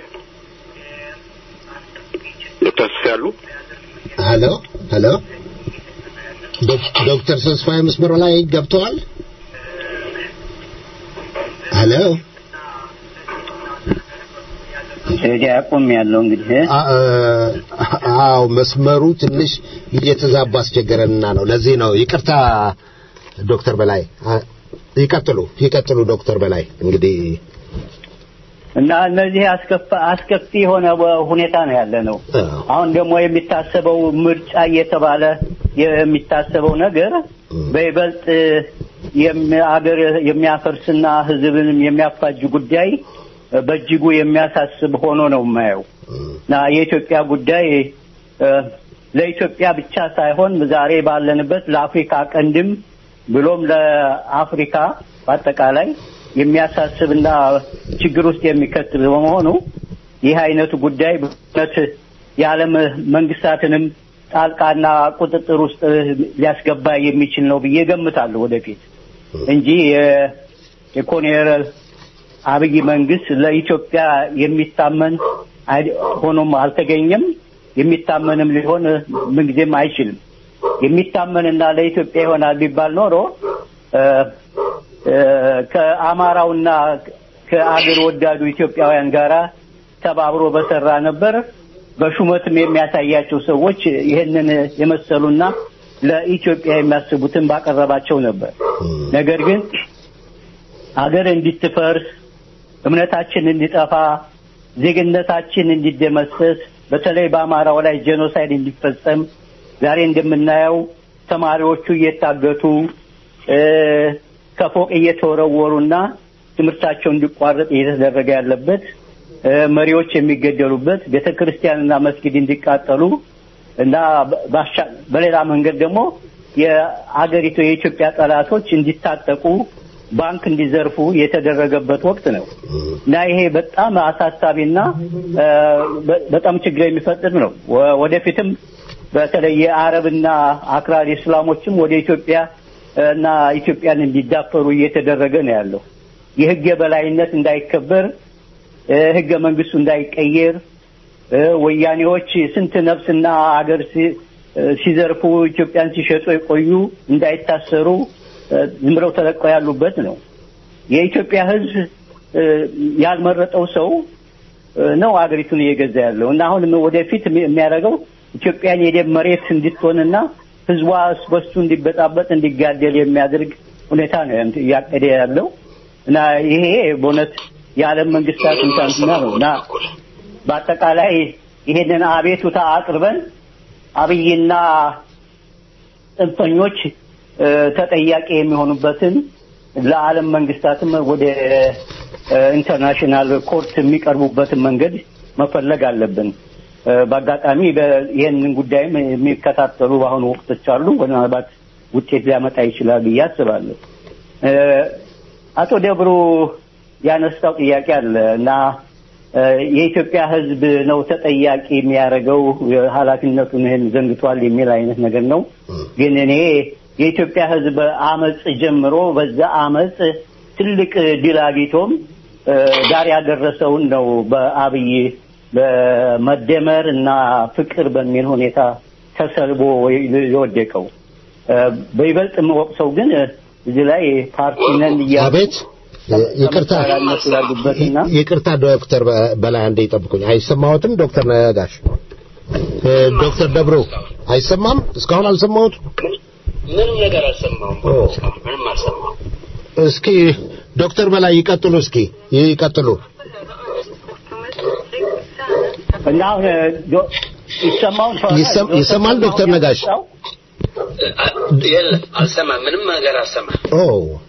ዶክተር ተስፋዬ አሉ ሄሎ ሄሎ ዶክ- ዶክተር ተስፋዬ መስመሩ ላይ ገብተዋል ሄሎ እዚህ አቁም ያለው እንግዲህ አ- አ- አዎ መስመሩ ትንሽ እየተዛባ አስቸገረንና ነው ለዚህ ነው ይቅርታ ዶክተር በላይ አ- ይቀጥሉ ይቀጥሉ ዶክተር በላይ እንግዲህ እና እነዚህ አስከፋ አስከፊ የሆነ ሁኔታ ነው ያለ ነው። አሁን ደግሞ የሚታሰበው ምርጫ እየተባለ የሚታሰበው ነገር በይበልጥ አገር የሚያፈርስና ሕዝብንም የሚያፋጅ ጉዳይ በእጅጉ የሚያሳስብ ሆኖ ነው የማየው እና የኢትዮጵያ ጉዳይ ለኢትዮጵያ ብቻ ሳይሆን ዛሬ ባለንበት ለአፍሪካ ቀንድም ብሎም ለአፍሪካ በአጠቃላይ የሚያሳስብና ችግር ውስጥ የሚከት በመሆኑ ይህ አይነቱ ጉዳይ በእውነት የዓለም መንግስታትንም ጣልቃና ቁጥጥር ውስጥ ሊያስገባ የሚችል ነው ብዬ ገምታለሁ ወደፊት እንጂ የኮሎኔል አብይ መንግስት ለኢትዮጵያ የሚታመን ሆኖም አልተገኘም። የሚታመንም ሊሆን ምንጊዜም አይችልም። የሚታመንና ለኢትዮጵያ ይሆናል ቢባል ኖሮ ከአማራውና ከአገር ወዳዱ ኢትዮጵያውያን ጋር ተባብሮ በሰራ ነበር። በሹመትም የሚያሳያቸው ሰዎች ይህንን የመሰሉና ለኢትዮጵያ የሚያስቡትን ባቀረባቸው ነበር። ነገር ግን አገር እንዲትፈርስ፣ እምነታችን እንዲጠፋ፣ ዜግነታችን እንዲደመሰስ፣ በተለይ በአማራው ላይ ጄኖሳይድ እንዲፈጸም ዛሬ እንደምናየው ተማሪዎቹ እየታገቱ ከፎቅ እየተወረወሩና ትምህርታቸው እንዲቋረጥ እየተደረገ ያለበት መሪዎች የሚገደሉበት ቤተ ክርስቲያንና መስጊድ እንዲቃጠሉ እና በሌላ መንገድ ደግሞ የአገሪቱ የኢትዮጵያ ጠላቶች እንዲታጠቁ ባንክ እንዲዘርፉ የተደረገበት ወቅት ነው እና ይሄ በጣም አሳሳቢና በጣም ችግር የሚፈጥር ነው። ወደፊትም በተለይ የአረብና አክራሪ እስላሞችም ወደ ኢትዮጵያ እና ኢትዮጵያን እንዲዳፈሩ እየተደረገ ነው ያለው። የህግ የበላይነት እንዳይከበር፣ ህገ መንግስቱ እንዳይቀየር፣ ወያኔዎች ስንት ነፍስና አገር ሲዘርፉ ኢትዮጵያን ሲሸጡ የቆዩ እንዳይታሰሩ ዝም ብለው ተለቀው ያሉበት ነው። የኢትዮጵያ ህዝብ ያልመረጠው ሰው ነው አገሪቱን እየገዛ ያለው እና አሁን ወደፊት የሚያደርገው ኢትዮጵያን የደም መሬት እንድትሆንና ህዝቧ በሱ እንዲበጣበጥ እንዲጋደል የሚያደርግ ሁኔታ ነው እያቀደ ያለው እና ይሄ በእውነት የዓለም መንግስታት እንታንትና ነው እና በአጠቃላይ ይሄንን አቤቱታ አቅርበን አብይና ጽንፈኞች ተጠያቂ የሚሆኑበትን ለዓለም መንግስታትም ወደ ኢንተርናሽናል ኮርት የሚቀርቡበትን መንገድ መፈለግ አለብን። በአጋጣሚ ይህንን ጉዳይም የሚከታተሉ በአሁኑ ወቅቶች አሉ። ምናልባት ውጤት ሊያመጣ ይችላል ብዬ አስባለሁ። አቶ ደብሩ ያነሳው ጥያቄ አለ እና የኢትዮጵያ ሕዝብ ነው ተጠያቂ የሚያደርገው ኃላፊነቱን ይህን ዘንግቷል የሚል አይነት ነገር ነው። ግን እኔ የኢትዮጵያ ሕዝብ አመፅ ጀምሮ በዛ አመፅ ትልቅ ድል አግኝቶም ዳር ያደረሰውን ነው በአብይ በመደመር እና ፍቅር በሚል ሁኔታ ተሰልቦ የወደቀው። በይበልጥ የምወቅሰው ግን እዚህ ላይ ፓርቲ ነን አቤት ይቅርታ ይቅርታ ዶክተር በላይ አንዴ ይጠብቁኝ። አይሰማዎትም ዶክተር ነጋሽ? ዶክተር ደብሮ አይሰማም? እስካሁን አልሰማሁት። ምንም ነገር አልሰማሁም። ምንም አልሰማሁም። እስኪ ዶክተር በላይ ይቀጥሉ። እስኪ ይቀጥሉ። እና አሁን ይሰማውን ይሰማል ዶክተር ነጋሽ? የለም አልሰማም። ምንም ነገር አልሰማም። ኦ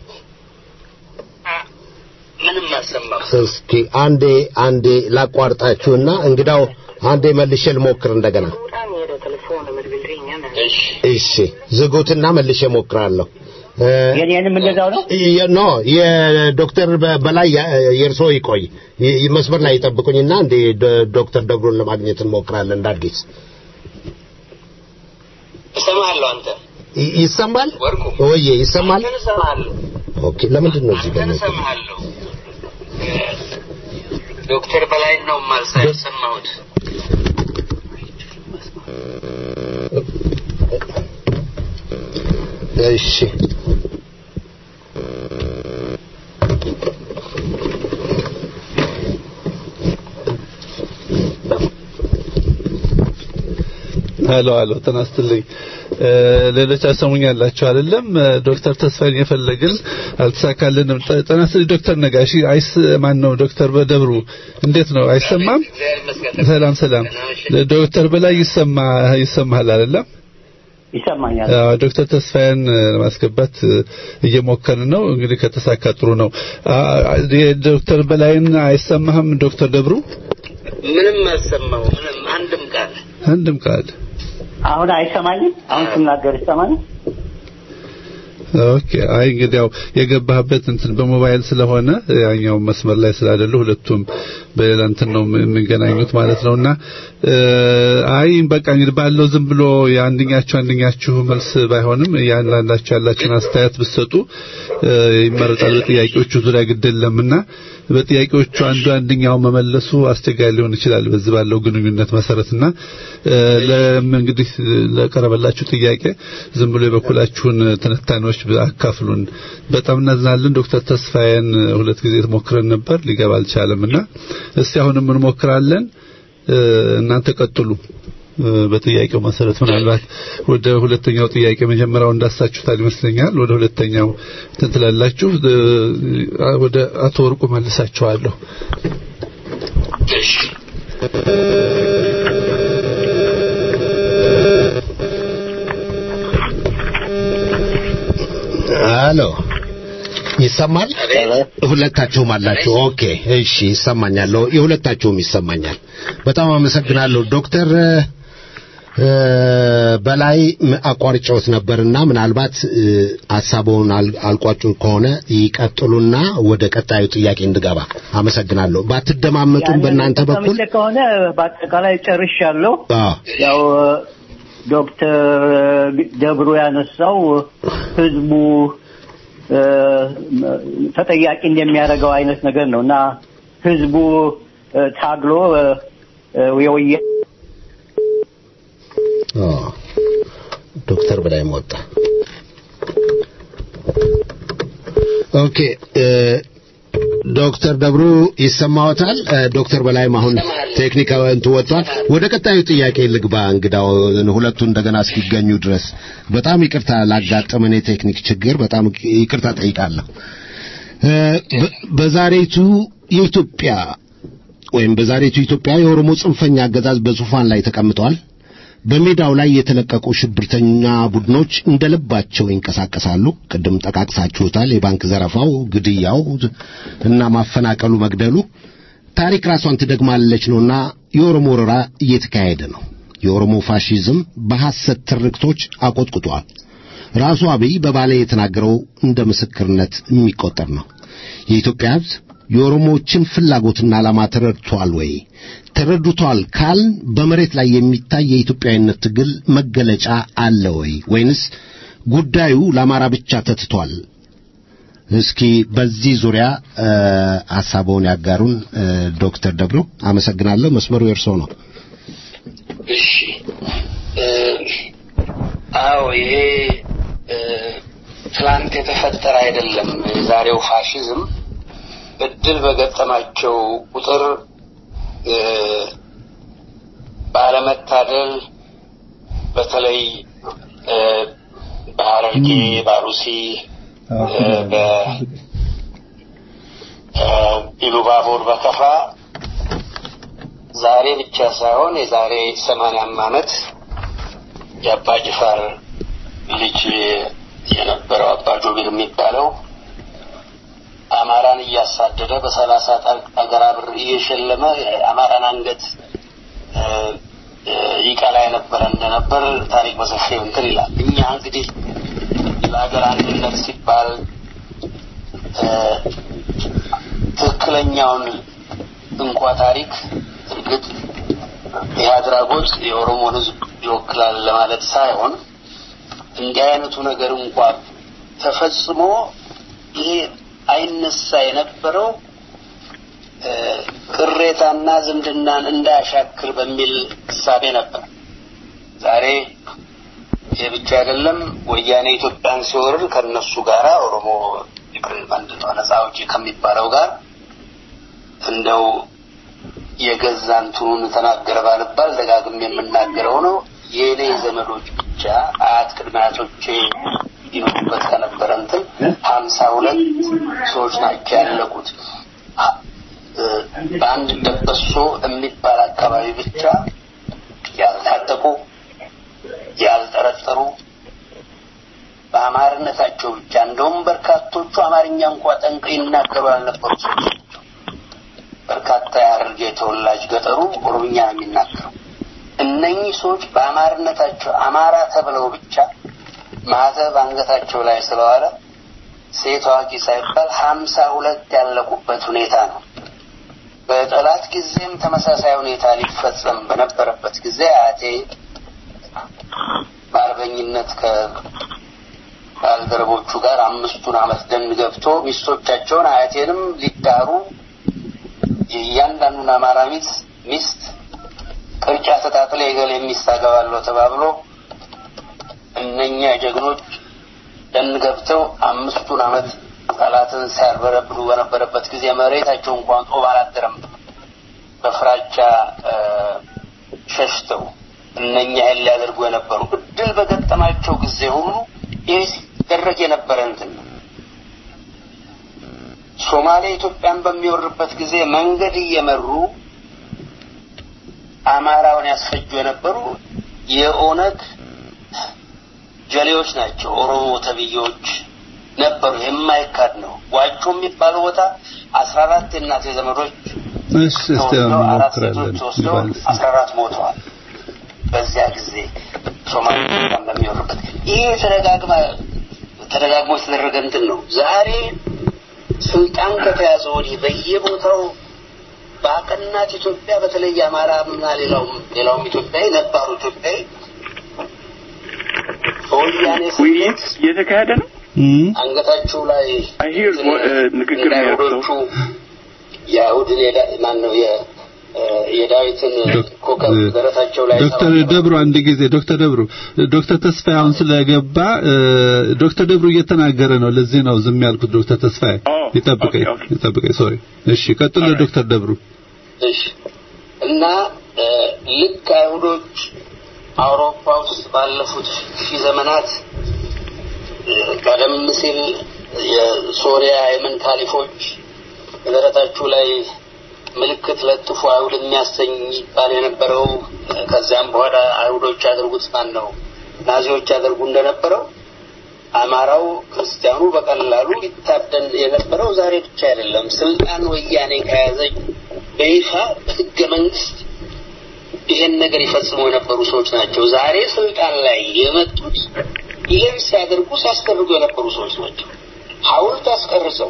ምንም አልሰማም። እስኪ አንዴ አንዴ ላቋርጣችሁና እንግዳው አንዴ መልሼ ልሞክር እንደገና። እሺ ዝጉትና መልሼ ሞክራለሁ። የኔንም እንደዛው ነው። ኖ የዶክተር በላይ የእርሶ ይቆይ መስመር ላይ ይጠብቁኝና እንዴ ዶክተር ደብሩን ለማግኘት እንሞክራለን እንደ አዲስ እሰማለሁ። አንተ ይሰማል ወርቁ ወይዬ ይሰማል? አንተን እሰማለሁ። ኦኬ ለምንድን ነው እዚህ ጋር አንተን እሰማለሁ። ዶክተር በላይ ነው ማልሳ የሰማሁት። እሺ ሄሎ ሄሎ ተናስትልኝ ሌሎች አሰሙኛላችሁ አይደለም ዶክተር ተስፋዬን የፈለግን አልተሳካልንም ጤና ይስጥልኝ ዶክተር ነጋሽ አይስ ማን ነው ዶክተር በደብሩ እንዴት ነው አይሰማም ሰላም ሰላም ዶክተር በላይ ይሰማ ይሰማሃል አይደለም ይሰማኛል ዶክተር ተስፋዬን ለማስገባት እየሞከርን ነው እንግዲህ ከተሳካ ጥሩ ነው ዶክተር በላይን አይሰማህም ዶክተር ደብሩ ምንም አልሰማው ምንም አንድም ቃል አንድም ቃል አሁን አይሰማኝም አሁን ስናገር ይሰማኝ ኦኬ አይ እንግዲህ ያው የገባህበት እንትን በሞባይል ስለሆነ ያኛው መስመር ላይ ስላደሉ ሁለቱም በሌላ እንትን ነው የሚገናኙት ማለት ነውና አይ በቃ እንግዲህ ባለው ዝም ብሎ የአንደኛችሁ አንደኛችሁ መልስ ባይሆንም ያንዳንዳችሁ ያላችሁን አስተያየት ብትሰጡ ይመረጣል በጥያቄዎቹ ዙሪያ ግድ የለምና በጥያቄዎቹ አንዱ አንደኛው መመለሱ አስቸጋሪ ሊሆን ይችላል በዚህ ባለው ግንኙነት መሰረትና እንግዲህ ለቀረበላችሁ ጥያቄ ዝም ብሎ የበኩላችሁን ትንታኔዎች አካፍሉን በጣም እናዝናለን ዶክተር ተስፋዬን ሁለት ጊዜ ሞክረን ነበር ሊገባ አልቻለምና እስቲ አሁንም እንሞክራለን እናንተ ቀጥሉ በጥያቄው መሰረት ምናልባት ወደ ሁለተኛው ጥያቄ መጀመሪያው እንዳሳችሁታል ይመስለኛል ወደ ሁለተኛው ትንትላላችሁ ወደ አቶ ወርቁ መልሳችኋለሁ አሎ ይሰማል ሁለታችሁም አላችሁ ኦኬ እሺ ይሰማኛል የሁለታችሁም ይሰማኛል በጣም አመሰግናለሁ ዶክተር በላይ አቋርጫውት ነበርና ምናልባት ሀሳቡን አልቋጩ ከሆነ ይቀጥሉና ወደ ቀጣዩ ጥያቄ እንድገባ አመሰግናለሁ ባትደማመጡም በእናንተ በኩል ከሆነ በአጠቃላይ ጨርሻለሁ ያው ዶክተር ደብሩ ያነሳው ህዝቡ ተጠያቂ እንደሚያደርገው አይነት ነገር ነው እና ህዝቡ ታግሎ የወየ ዶክተር በላይ ወጣ ኦኬ ዶክተር ደብሩ ይሰማዎታል ዶክተር በላይም አሁን ቴክኒካዊ እንት ወጥቷል ወደ ቀጣዩ ጥያቄ ልግባ እንግዳው ሁለቱ እንደገና እስኪገኙ ድረስ በጣም ይቅርታ ላጋጠመን የቴክኒክ ችግር በጣም ይቅርታ ጠይቃለሁ በዛሬቱ የኢትዮጵያ ወይም በዛሬቱ ኢትዮጵያ የኦሮሞ ጽንፈኛ አገዛዝ በዙፋን ላይ ተቀምጧል በሜዳው ላይ የተለቀቁ ሽብርተኛ ቡድኖች እንደልባቸው ይንቀሳቀሳሉ ቅድም ጠቃቅሳችሁታል የባንክ ዘረፋው ግድያው እና ማፈናቀሉ መግደሉ ታሪክ ራሷን ትደግማለች ነውና የኦሮሞ ወረራ እየተካሄደ ነው የኦሮሞ ፋሺዝም በሐሰት ትርክቶች አቆጥቁጧል ራሱ አብይ በባሌ የተናገረው እንደ ምስክርነት የሚቆጠር ነው የኢትዮጵያ ህዝብ የኦሮሞዎችን ፍላጎትና ዓላማ ተረድቷል ወይ ተረድቷል ካል በመሬት ላይ የሚታይ የኢትዮጵያዊነት ትግል መገለጫ አለ ወይ ወይንስ ጉዳዩ ለአማራ ብቻ ተትቷል እስኪ በዚህ ዙሪያ ሐሳቡን ያጋሩን ዶክተር ደብሩ አመሰግናለሁ መስመሩ የእርሶ ነው እሺ አዎ ይሄ ትላንት የተፈጠረ አይደለም የዛሬው ፋሽዝም እድል በገጠማቸው ቁጥር ባለመታደል በተለይ በሐረርጌ ባሩሲ በኢሉባቦር በከፋ ዛሬ ብቻ ሳይሆን የዛሬ ሰማንያም ዓመት የአባ ጅፋር ልጅ የነበረው አባ ጆቢር የሚባለው አማራን እያሳደደ በሰላሳ አገራ ብር እየሸለመ የአማራን አንገት ይቀላ የነበረ እንደነበር ታሪክ በሰፊው እንትን ይላል። እኛ እንግዲህ ለሀገር አንድነት ሲባል ትክክለኛውን እንኳ ታሪክ እርግጥ ይህ አድራጎት የኦሮሞን ሕዝብ ይወክላል ለማለት ሳይሆን እንዲህ አይነቱ ነገር እንኳ ተፈጽሞ ይሄ አይነሳ የነበረው ቅሬታና ዝምድናን እንዳያሻክር በሚል እሳቤ ነበር። ዛሬ ይህ ብቻ አይደለም። ወያኔ ኢትዮጵያን ሲወርድ ከነሱ ጋር ኦሮሞ ምንድን ነው ነጻ አውጪ ከሚባለው ጋር እንደው የገዛ እንትኑን ተናገረ ባልባል ደጋግም የምናገረው ነው። የእኔ ዘመዶች ብቻ አያት ቅድመ አያቶቼ ይኖሩበት ከነበረ እንትን ሀምሳ ሁለት ሰዎች ናቸው ያለቁት። አ- እ፣ በአንድ ደበሶ የሚባል አካባቢ ብቻ ያልታጠቁ ያልጠረጠሩ በአማርነታቸው ብቻ እንደውም በርካቶቹ አማርኛ እንኳ ጠንቅ ይናገሩ ያልነበሩ ሰዎች ናቸው። በርካታ የሐረርጌ ተወላጅ ገጠሩ ኦሮምኛ ነው የሚናገረው። እነኚህ ሰዎች በአማርነታቸው አማራ ተብለው ብቻ ማህተብ አንገታቸው ላይ ስለዋለ ሴት አዋቂ ሳይባል ሀምሳ ሁለት ያለቁበት ሁኔታ ነው። በጠላት ጊዜም ተመሳሳይ ሁኔታ ሊፈጸም በነበረበት ጊዜ አያቴ በአርበኝነት ከባልደረቦቹ ጋር አምስቱን ዓመት ደን ገብቶ ሚስቶቻቸውን አያቴንም ሊዳሩ የእያንዳንዱን አማራ ሚስት ሚስት ቅርጫ ተጣጥለ የገሌ ሚስት አገባለሁ ተባብሎ እነኛ ጀግኖች ደን ገብተው አምስቱን ዓመት ጠላትን ሲያርበረብሩ በነበረበት ጊዜ መሬታቸው እንኳን ጦብ አላደረም። በፍራቻ እ፣ ሸሽተው እነኛ ይህን ሊያደርጉ የነበሩ እድል በገጠማቸው ጊዜ ሁሉ ይህ ሲደረግ የነበረ እንትን ነው። ሶማሌ ኢትዮጵያን በሚወርበት ጊዜ መንገድ እየመሩ አማራውን ያስፈጁ የነበሩ የኦነግ ጀሌዎች ናቸው። ኦሮሞ ተብዬዎች ነበሩ። የማይካድ ነው። ዋጮ የሚባለው ቦታ አስራ አራት የእናቴ ዘመዶች እሺ እስቲ ተወስደው አራት ሴቶች እንሞክራለን ተወስደው ይባል እስቲ። አስራ አራት ሞተዋል። በዚያ ጊዜ ሶማሌ ኢትዮጵያን በሚወርበት ይህ ተደጋግማ ተደጋግሞ የተደረገ እንትን ነው። ዛሬ ስልጣን ከተያዘ ወዲህ በየቦታው በአቀናት ኢትዮጵያ በተለይ አማራና ሌላውም ሌላውም ኢትዮጵያዊ ነባሩ ኢትዮጵያዊ በወያኔ ውይይት እየተካሄደ ነው። እም፣ አንገታችሁ ላይ አይ ሂር ንግግር ነው ያለው። አይሁዶቹ የአይሁድን የዳ- ማን ነው የ- እ፣ የዳዊትን ዶክ- ኮከብ እ፣ ደረታቸው ላይ ዶክተር ሰባብረው ደብሩ አንድ ጊዜ ዶክተር ደብሩ ዶክተር ተስፋዬ አሁን ስለገባ እ፣ ዶክተር ደብሩ እየተናገረ ነው። ለዚህ ነው ዝም ያልኩት። ዶክተር ተስፋዬ ኦ፣ ይጠብቀኝ ኦኬ፣ ኦኬ። ይጠብቀኝ። ሶሪ። እሺ ቀጥሎ ኦልራይት። ዶክተር ደብሩ እሺ እና እ፣ ልክ አይሁዶች አውሮፓ ውስጥ ባለፉት ሺህ ዘመናት እ፣ ቀደም ሲል የሶሪያ የመን ካሊፎች በደረታችሁ ላይ ምልክት ለጥፉ አይሁድ የሚያሰኝ ይባል የነበረው እ፣ ከዚያም በኋላ አይሁዶች ያደርጉት ማን ነው ናዚዎች ያደርጉ እንደነበረው አማራው ክርስቲያኑ በቀላሉ ሊታደን የነበረው ዛሬ ብቻ አይደለም። ስልጣን ወያኔ ከያዘ በይፋ በህገ መንግስት ይሄን ነገር ይፈጽሙ የነበሩ ሰዎች ናቸው። ዛሬ ስልጣን ላይ የመጡት ይህን ሲያደርጉ ሲያስደርጉ የነበሩ ሰዎች ናቸው። ሐውልት አስቀርጸው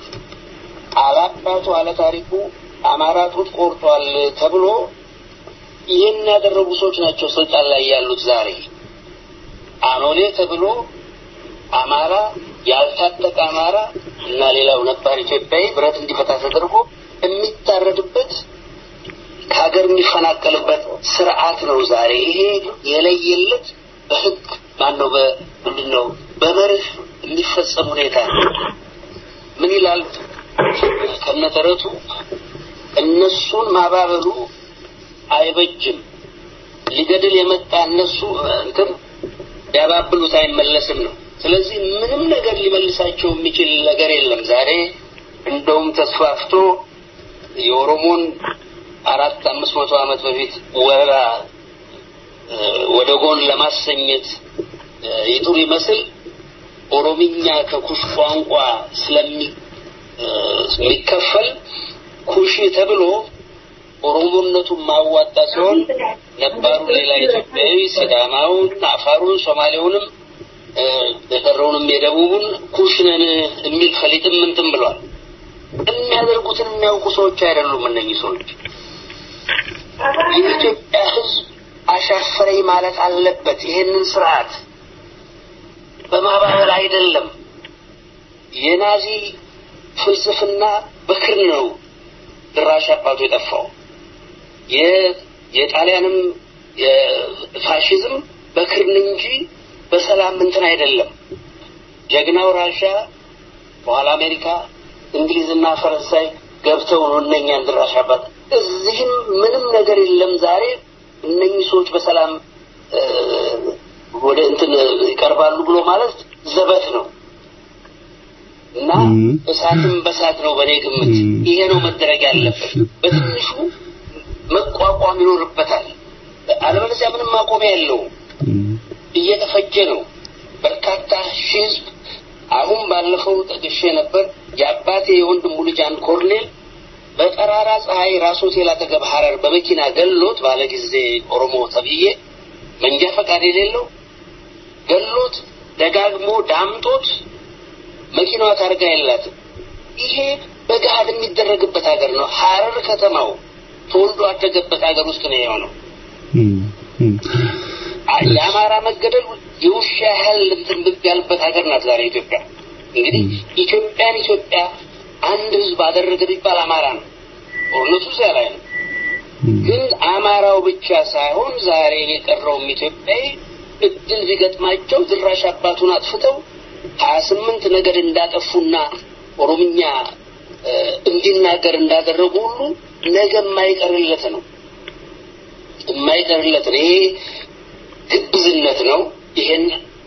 አላባቱ አለ ታሪኩ አማራ ጡት ቆርጧል ተብሎ ይህን ያደረጉ ሰዎች ናቸው ስልጣን ላይ ያሉት ዛሬ አኖሌ ተብሎ አማራ ያልታጠቀ አማራ እና ሌላው ነባር ኢትዮጵያዊ ብረት እንዲፈታ ተደርጎ የሚታረድበት ከሀገር የሚፈናቀልበት ስርዓት ነው ዛሬ። ይሄ የለየለት በህግ ማነው በምንድን ነው በመርህ የሚፈጸም ሁኔታ ነው። ምን ይላል ከነተረቱ እነሱን ማባበሉ አይበጅም። ሊገድል የመጣ እነሱ እንትን ቢያባብሉት አይመለስም ነው። ስለዚህ ምንም ነገር ሊመልሳቸው የሚችል ነገር የለም። ዛሬ እንደውም ተስፋፍቶ የኦሮሞን አራት አምስት መቶ ዓመት በፊት ወረራ እ፣ ወደ ጎን ለማሰኘት እ፣ ይጥሩ ይመስል ኦሮምኛ ከኩሽ ቋንቋ ስለሚ እ፣ የሚከፈል ኩሽ ተብሎ ኦሮሞነቱን ማዋጣ ሲሆን ነባሩ ሌላ ኢትዮጵያዊ ሲዳማውን፣ አፋሩን፣ ሶማሌውንም እ፣ የቀረውንም የደቡቡን ኩሽነን የሚል ፈሊጥም እንትን ብሏል። የሚያደርጉትን የሚያውቁ ሰዎች አይደሉም እነኚህ ሰዎች። የኢትዮጵያ ሕዝብ አሻፈረኝ ማለት አለበት። ይሄንን ስርዓት በማባበል አይደለም። የናዚ ፍልስፍና በክር ነው ድራሽ አባቱ የጠፋው። የ- የጣሊያንም የፋሽዝም በክርን እንጂ በሰላም እንትን አይደለም። ጀግናው ራሻ በኋላ አሜሪካ፣ እንግሊዝና ፈረንሳይ ገብተው ነው እነኛን ድራሽ አባት። እዚህም ምንም ነገር የለም። ዛሬ እነኚህ ሰዎች በሰላም እ፣ ወደ እንትን ይቀርባሉ ብሎ ማለት ዘበት ነው እና እሳትም በሳት ነው በእኔ ግምት። ይሄ ነው መደረግ ያለበት። በትንሹ መቋቋም ይኖርበታል። አለበለዚያ ምንም ማቆሚያ የለውም። እየተፈጀ ነው። በርካታ ሺህ ህዝብ አሁን ባለፈው ጠቅሼ ነበር። የአባቴ የወንድሙ ልጅ አንድ ኮርኔል በጠራራ ፀሐይ ራስ ሆቴል አጠገብ ሐረር በመኪና ገሎት ባለ ጊዜ ኦሮሞ ተብዬ መንጃ ፈቃድ የሌለው ገሎት ደጋግሞ ዳምጦት መኪናዋ ታርጋ የላትም። ይሄ በገሃድ የሚደረግበት ሀገር ነው። ሐረር ከተማው ተወልዶ አደገበት ሀገር ውስጥ ነው የሆነው። የአማራ መገደል የውሻ ያህል እንትን ብቅ ያለበት ሀገር ናት ዛሬ ኢትዮጵያ። እንግዲህ ኢትዮጵያን ኢትዮጵያ አንድ ህዝብ አደረገ ቢባል አማራ ነው። ጦርነቱ እዚያ ላይ ነው። ግን አማራው ብቻ ሳይሆን ዛሬ የቀረውም ኢትዮጵያዊ እድል ቢገጥማቸው ድራሽ አባቱን አጥፍተው ሀያ ስምንት ነገድ እንዳጠፉና ኦሮምኛ እንዲናገር እንዳደረጉ ሁሉ ነገ የማይቀርለት ነው የማይቀርለት ነው። ይሄ ግብዝነት ነው። ይሄን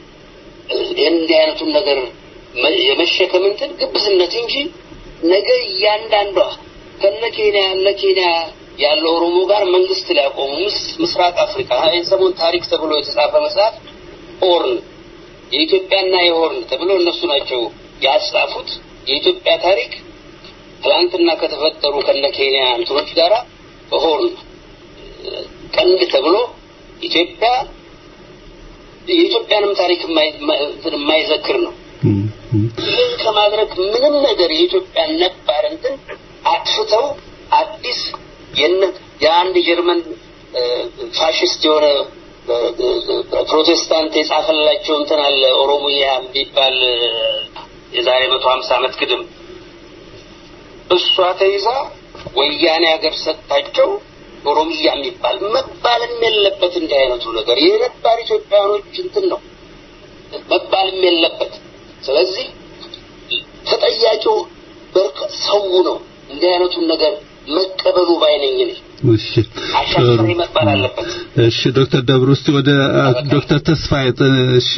ይሄን እንዲህ አይነቱን ነገር የመሸከም እንትን ግብዝነት እንጂ ነገ እያንዳንዷ ከነ ኬንያ እነ ኬንያ ያለው ኦሮሞ ጋር መንግስት ሊያቆሙ ምስራቅ አፍሪካ ይህን ሰሞን ታሪክ ተብሎ የተጻፈ መጽሐፍ ኦርን የኢትዮጵያና የሆርን ተብሎ እነሱ ናቸው ያጻፉት። የኢትዮጵያ ታሪክ ትላንትና ከተፈጠሩ ከነ ኬንያ እንትኖች ጋራ በሆርን ቀንድ ተብሎ ኢትዮጵያ የኢትዮጵያንም ታሪክ የማይዘክር ነው። ይህን ከማድረግ ምንም ነገር የኢትዮጵያን ነባር እንትን አጥፍተው አዲስ የአንድ ጀርመን ፋሽስት የሆነ ፕሮቴስታንት የጻፈላቸው እንትን አለ ኦሮሞያ የሚባል የዛሬ መቶ ሀምሳ ዓመት ግድም እሷ ተይዛ ወያኔ ሀገር ሰጥታቸው ኦሮሚያ የሚባል መባልም የለበት እንዲህ አይነቱ ነገር የነባር ኢትዮጵያኖች እንትን ነው መባልም የለበት። ስለዚህ ተጠያቂው ሰው ነው እንዲህ አይነቱን ነገር መቀበሉ ባይነኝ ነኝ። እሺ አሻፈሬ መባል አለበት። እሺ ዶክተር ደብሩ እስቲ ወደ ዶክተር ተስፋዬ እሺ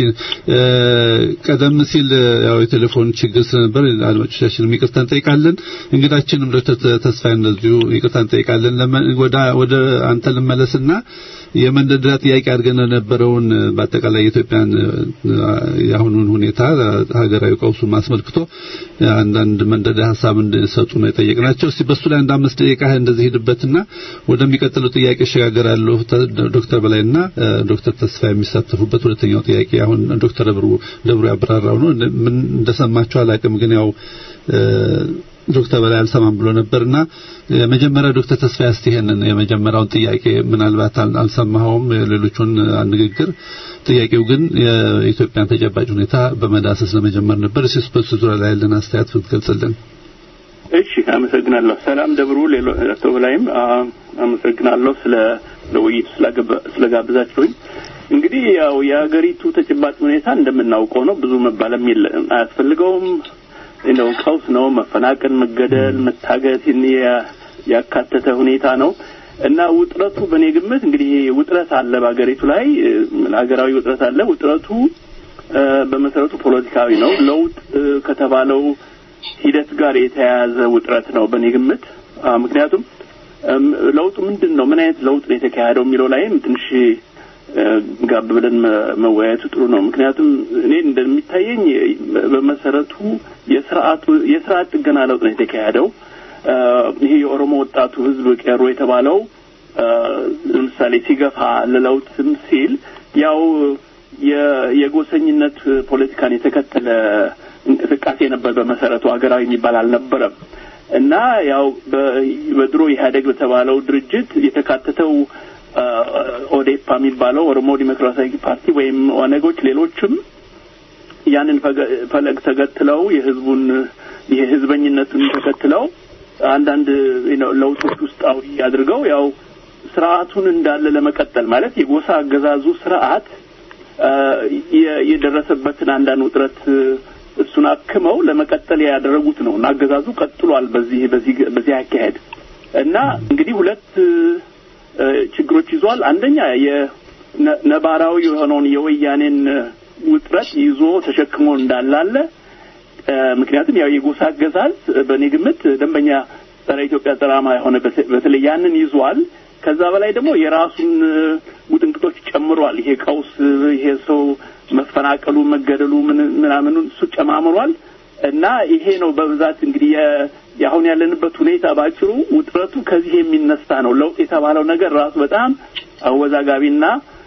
ቀደም ሲል ያው የቴሌፎን ችግር ስለነበር አድማጮቻችን ይቅርታ እንጠይቃለን። እንግዳችንም ዶክተር ተስፋዬ እንደዚሁ ይቅርታ እንጠይቃለን። ወደ ወደ አንተ ልመለስና የመንደርደሪያ ጥያቄ አድርገን የነበረውን በአጠቃላይ የኢትዮጵያን የአሁኑን ሁኔታ ሀገራዊ ቀውሱን አስመልክቶ አንዳንድ መንደርደሪያ ሀሳብ እንዲሰጡ ነው የጠየቅናቸው። እስቲ በሱ ላይ አንድ አምስት ደቂቃ እንደዚህ ሄድበትና ወደሚቀጥለው ጥያቄ እሸጋገራለሁ። ዶክተር በላይና ዶክተር ተስፋ የሚሳተፉበት ሁለተኛው ጥያቄ አሁን ዶክተር ደብሩ ደብሩ ያብራራው ነው። ምን እንደሰማችሁ አላውቅም፣ ግን ያው ዶክተር በላይ አልሰማም ብሎ ነበርና የመጀመሪያ ዶክተር ተስፋ እስቲ ይሄንን የመጀመሪያውን ጥያቄ ምናልባት አልሰማኸውም የሌሎቹን ንግግር ጥያቄው ግን የኢትዮጵያን ተጨባጭ ሁኔታ በመዳሰስ ለመጀመር ነበር። እሺ በሱ ዙሪያ ላይ ያለን አስተያየት ብትገልጽልን። እሺ አመሰግናለሁ። ሰላም ደብሩ ሌሎ አቶ በላይም አመሰግናለሁ ስለ ለውይይቱ ስለጋብዛችሁኝ። እንግዲህ ያው የሀገሪቱ ተጨባጭ ሁኔታ እንደምናውቀው ነው። ብዙ መባለም አያስፈልገውም። ነው ቀውስ ነው። መፈናቀል፣ መገደል፣ መታገት ያካተተ ሁኔታ ነው እና ውጥረቱ በእኔ ግምት እንግዲህ ውጥረት አለ በሀገሪቱ ላይ ሀገራዊ ውጥረት አለ። ውጥረቱ በመሰረቱ ፖለቲካዊ ነው። ለውጥ ከተባለው ሂደት ጋር የተያያዘ ውጥረት ነው በእኔ ግምት። ምክንያቱም ለውጡ ምንድን ነው፣ ምን አይነት ለውጥ ነው የተካሄደው የሚለው ላይም ትንሽ ጋብ ብለን መወያየቱ ጥሩ ነው። ምክንያቱም እኔ እንደሚታየኝ በመሰረቱ የስርዓቱ የስርዓት ጥገና ለውጥ ነው የተካሄደው። ይሄ የኦሮሞ ወጣቱ ህዝብ ቄሮ የተባለው ለምሳሌ ሲገፋ ለለውጥም ሲል ያው የጎሰኝነት ፖለቲካን የተከተለ እንቅስቃሴ ነበር። በመሰረቱ ሀገራዊ የሚባል አልነበረም እና ያው በድሮ ኢህአዴግ በተባለው ድርጅት የተካተተው ኦዴፓ የሚባለው ኦሮሞ ዲሞክራሲያዊ ፓርቲ ወይም ኦነጎች፣ ሌሎችም ያንን ፈለግ ተከትለው የህዝቡን የህዝበኝነቱን ተከትለው አንዳንድ ለውጦች ውስጣዊ አድርገው ያው ስርዓቱን እንዳለ ለመቀጠል ማለት የጎሳ አገዛዙ ስርዓት የደረሰበትን አንዳንድ ውጥረት እሱን አክመው ለመቀጠል ያደረጉት ነው እና አገዛዙ ቀጥሏል በዚህ በዚህ በዚህ አካሄድ እና እንግዲህ ሁለት ችግሮች ይዟል። አንደኛ ነባራዊ የሆነውን የወያኔን ውጥረት ይዞ ተሸክሞ እንዳላለ ምክንያቱም ያው የጎሳ አገዛዝ በእኔ ግምት ደንበኛ ጸረ ኢትዮጵያ ጸራማ የሆነ በተለይ ያንን ይዟል። ከዛ በላይ ደግሞ የራሱን ውጥንቅጦች ጨምሯል። ይሄ ቀውስ፣ ይሄ ሰው መፈናቀሉ፣ መገደሉ ምናምኑን እሱ ጨማምሯል እና ይሄ ነው በብዛት እንግዲህ የአሁን ያለንበት ሁኔታ ባጭሩ ውጥረቱ ከዚህ የሚነሳ ነው። ለውጥ የተባለው ነገር ራሱ በጣም አወዛጋቢና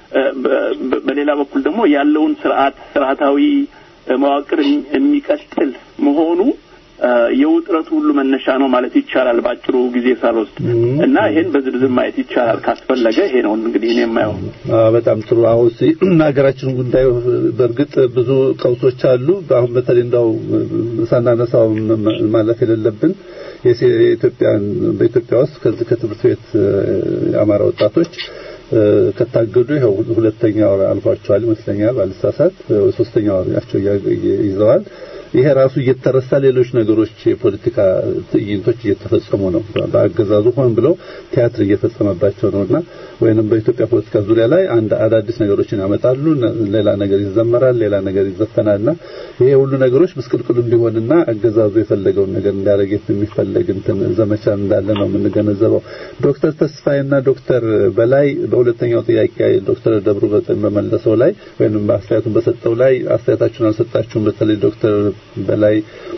በሌላ በኩል ደግሞ ያለውን ስርዓት ስርዓታዊ መዋቅር የሚቀጥል መሆኑ የውጥረቱ ሁሉ መነሻ ነው ማለት ይቻላል። ባጭሩ ጊዜ ሳልወስድ እና ይሄን በዝርዝር ማየት ይቻላል ካስፈለገ። ይሄ ነው እንግዲህ እኔ የማየው። በጣም ጥሩ። አሁን ሀገራችን ጉዳይ በእርግጥ ብዙ ቀውሶች አሉ። አሁን በተለይ እንዳው ሳናነሳው ማለፍ የሌለብን የኢትዮጵያን በኢትዮጵያ ውስጥ ከዚህ ከትምህርት ቤት የአማራ ወጣቶች ከታገዱ ይኸው ሁለተኛ ወር አልፏቸዋል ይመስለኛል፣ ባልሳሳት ሶስተኛ ወራቸው ይዘዋል። ይሄ ራሱ እየተረሳ ሌሎች ነገሮች የፖለቲካ ትዕይንቶች እየተፈጸሙ ነው። በአገዛዙ ሆን ብለው ቲያትር እየፈጸመባቸው ነውና ወይንም በኢትዮጵያ ፖለቲካ ዙሪያ ላይ አንድ አዳዲስ ነገሮችን ያመጣሉ። ሌላ ነገር ይዘመራል፣ ሌላ ነገር ይዘፈናልና ይሄ ሁሉ ነገሮች ምስቅልቅል እንዲሆንና አገዛዙ የፈለገውን ነገር እንዲያደርግ የሚፈለግ እንትን ዘመቻ እንዳለ ነው የምንገነዘበው። ዶክተር ተስፋዬና ዶክተር በላይ በሁለተኛው ጥያቄ ዶክተር ደብሩ በመለሰው ላይ ወይንም አስተያየቱን በሰጠው ላይ አስተያየታችሁን አልሰጣችሁም። በተለይ ዶክተር በላይ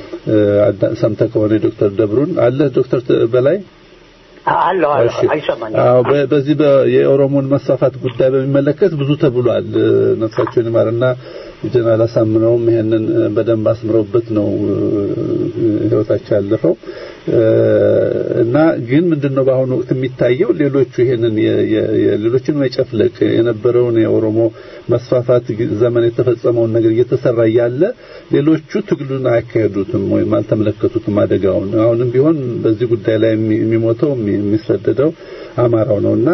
ሰምተህ ከሆነ ዶክተር ደብሩን አለ ዶክተር በላይ አለሁ አይሰማኝም። አዎ በዚህ የኦሮሞን መስፋፋት ጉዳይ በሚመለከት ብዙ ተብሏል። ነፍሳቸውን ይማርና ጀነራል አሳምነውም ይሄንን በደንብ አስምረውበት ነው ህይወታቸው ያለፈው እና ግን ምንድነው በአሁኑ ወቅት የሚታየው ሌሎቹ ይሄንን ሌሎችን መጨፍለቅ የነበረውን የኦሮሞ መስፋፋት ዘመን የተፈጸመውን ነገር እየተሰራ እያለ ሌሎቹ ትግሉን አያካሄዱትም ወይም አልተመለከቱትም አደጋውን። አሁንም ቢሆን በዚህ ጉዳይ ላይ የሚሞተው የሚሰደደው አማራው ነውና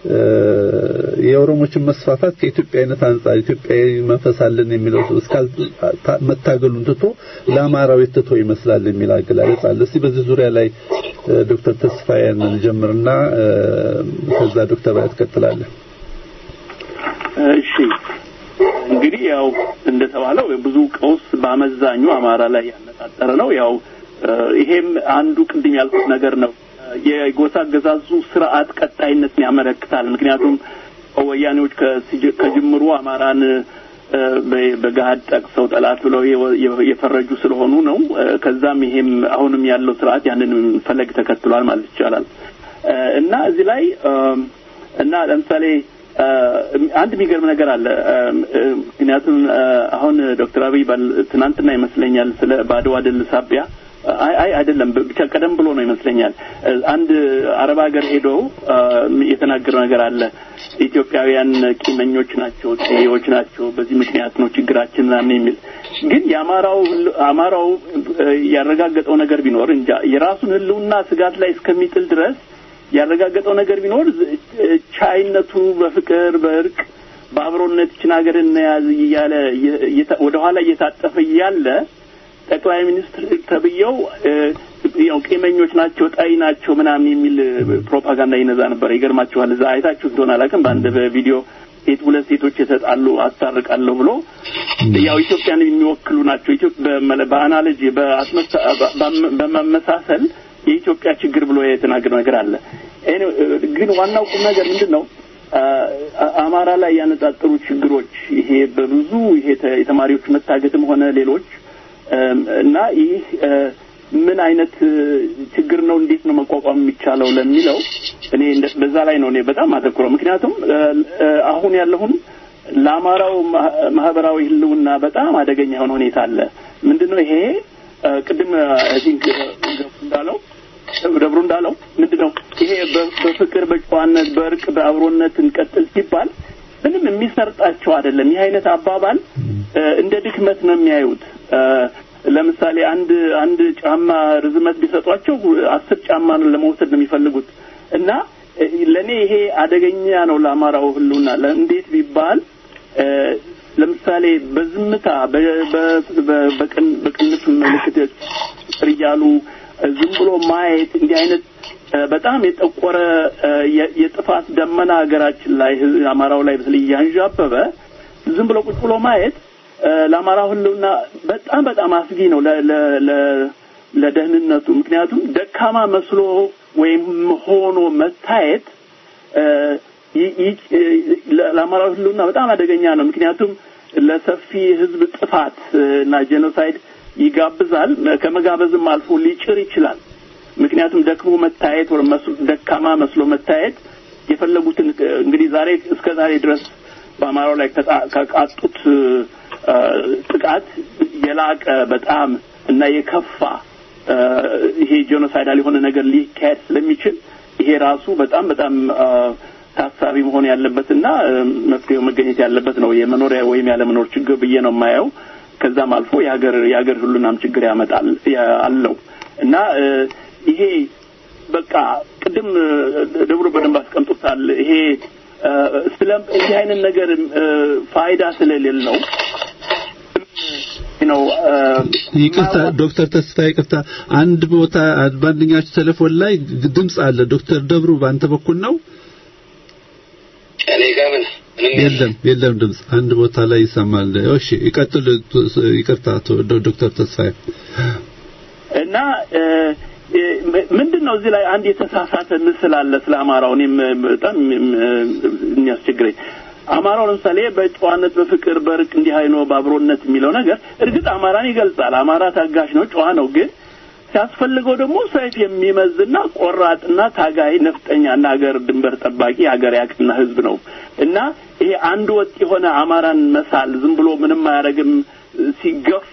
የኦሮሞችን መስፋፋት ከኢትዮጵያዊነት አንጻር ኢትዮጵያዊ መንፈስ አለን የሚለው እስካል መታገሉን ትቶ ለአማራው የተተው ይመስላል የሚል አገላለጽ አለ። እስቲ በዚህ ዙሪያ ላይ ዶክተር ተስፋዬን ጀምርና ከዛ ዶክተር ባይ ትቀጥላለህ። እሺ እንግዲህ ያው እንደተባለው ብዙ ቀውስ በአመዛኙ አማራ ላይ ያነጣጠረ ነው። ያው ይሄም አንዱ ቅድም ያልኩት ነገር ነው። የጎሳ አገዛዙ ስርዓት ቀጣይነትን ያመለክታል። ምክንያቱም ወያኔዎች ከጅምሩ አማራን በገሀድ ጠቅሰው ጠላት ብለው የፈረጁ ስለሆኑ ነው። ከዛም ይሄም አሁንም ያለው ስርዓት ያንን ፈለግ ተከትሏል ማለት ይቻላል እና እዚህ ላይ እና ለምሳሌ አንድ የሚገርም ነገር አለ። ምክንያቱም አሁን ዶክተር አብይ ትናንትና ይመስለኛል ስለ በአድዋ ድል ሳቢያ አይ አይ አይደለም ብቻ ቀደም ብሎ ነው ይመስለኛል አንድ አረብ ሀገር ሄዶ የተናገረው ነገር አለ ኢትዮጵያውያን ቂመኞች ናቸው ጤዎች ናቸው በዚህ ምክንያት ነው ችግራችን ምናምን የሚል ግን የአማራው አማራው ያረጋገጠው ነገር ቢኖር እንጃ የራሱን ህልውና ስጋት ላይ እስከሚጥል ድረስ ያረጋገጠው ነገር ቢኖር ቻይነቱ በፍቅር በእርቅ በአብሮነት ይችን ሀገር እንያዝ እያለ ወደኋላ እየታጠፈ እያለ ጠቅላይ ሚኒስትር ተብየው ያው ቂመኞች ናቸው ጣይ ናቸው ምናምን የሚል ፕሮፓጋንዳ ይነዛ ነበር። ይገርማችኋል። እዛ አይታችሁ እንደሆነ አላውቅም። በአንድ በቪዲዮ ሴት ሁለት ሴቶች የተጣሉ አስታርቃለሁ ብሎ ያው ኢትዮጵያን የሚወክሉ ናቸው። በአናሎጂ በመመሳሰል የኢትዮጵያ ችግር ብሎ የተናገረው ነገር አለ። ግን ዋናው ቁም ነገር ምንድን ነው? አማራ ላይ ያነጣጠሩ ችግሮች ይሄ በብዙ ይሄ የተማሪዎች መታገትም ሆነ ሌሎች እና ይህ ምን አይነት ችግር ነው? እንዴት ነው መቋቋም የሚቻለው ለሚለው እኔ በዛ ላይ ነው እኔ በጣም አተኩረው። ምክንያቱም አሁን ያለውን ለአማራው ማህበራዊ ህልውና በጣም አደገኛ የሆነ ሁኔታ አለ። ምንድን ነው ይሄ? ቅድም አይ ቲንክ እንዳለው ደብሩ እንዳለው ምንድን ነው ይሄ በፍቅር በጨዋነት በእርቅ በአብሮነት እንቀጥል ሲባል ምንም የሚሰርጣቸው አይደለም። ይህ አይነት አባባል እንደ ድክመት ነው የሚያዩት። ለምሳሌ አንድ አንድ ጫማ ርዝመት ቢሰጧቸው አስር ጫማ ነው ለመውሰድ ነው የሚፈልጉት እና ለእኔ ይሄ አደገኛ ነው ለአማራው ህልውና። እንዴት ቢባል ለምሳሌ በዝምታ በቅንፍ ምልክት እያሉ ዝም ብሎ ማየት እንዲህ አይነት በጣም የጠቆረ የጥፋት ደመና ሀገራችን ላይ ህዝብ አማራው ላይ በተለይ እያንዣበበ ዝም ብሎ ቁጭ ብሎ ማየት እ፣ ለአማራው ህልውና በጣም በጣም አስጊ ነው ለ- ለ- ለ- ለደህንነቱ። ምክንያቱም ደካማ መስሎ ወይም ሆኖ መታየት እ፣ ይ- ይ- እ፣ ለ- ለአማራው ህልውና በጣም አደገኛ ነው። ምክንያቱም ለሰፊ ህዝብ ጥፋት እ፣ እና ጄኖሳይድ ይጋብዛል። ከመጋበዝም አልፎ ሊጭር ይችላል። ምክንያቱም ደክሞ መታየት ወይም መስሎ- ደካማ መስሎ መታየት የፈለጉትን እ፣ እንግዲህ ዛሬ እስከ ዛሬ ድረስ በአማራው ላይ ከጣ- ከቃጡት እ፣ ጥቃት የላቀ በጣም እና የከፋ እ፣ ይሄ ጄኖሳይዳል የሆነ ነገር ሊካሄድ ስለሚችል ይሄ ራሱ በጣም በጣም እ፣ ታሳቢ መሆን ያለበትና እ፣ መፍትሄው መገኘት ያለበት ነው። የመኖሪያ ወይም ያለመኖር ችግር ብዬ ነው የማየው። ከዛም አልፎ የሀገር የሀገር ሁሉናም ችግር ያመጣል ያ- አለው እና እ፣ ይሄ በቃ ቅድም እ፣ ደብሮ በደንብ አስቀምጦታል። ይሄ እ፣ ስለ እንዲህ አይነት ነገር እ፣ ፋይዳ ስለሌለው ነው እ፣ ይቅርታ ዶክተር ተስፋ ይቅርታ፣ አንድ ቦታ በአንደኛችሁ ቴሌፎን ላይ ድምጽ አለ። ዶክተር ደብሩ በአንተ በኩል ነው? እኔ ጋር ምን ምንም የለም የለም ድምጽ አንድ ቦታ ላይ ይሰማል። እሺ ይቀጥል። ይቅርታ አቶ ዶ- ዶክተር ተስፋዬ እና እ፣ እ፣ ምንድን ነው እዚህ ላይ አንድ የተሳሳተ ምስል አለ ስለ አማራው። እኔም በጣም እ፣ የሚያስቸግረኝ አማራው ለምሳሌ በጨዋነት በፍቅር በእርቅ እንዲህ አይኖ በአብሮነት የሚለው ነገር እርግጥ አማራን ይገልጻል። አማራ ታጋሽ ነው፣ ጨዋ ነው። ግን ሲያስፈልገው ደግሞ ሰይፍ የሚመዝና ቆራጥና ታጋይ ነፍጠኛና ሀገር ድንበር ጠባቂ ሀገር ያቅና ህዝብ ነው እና ይሄ አንድ ወጥ የሆነ አማራን መሳል ዝም ብሎ ምንም አያደርግም ሲገፋ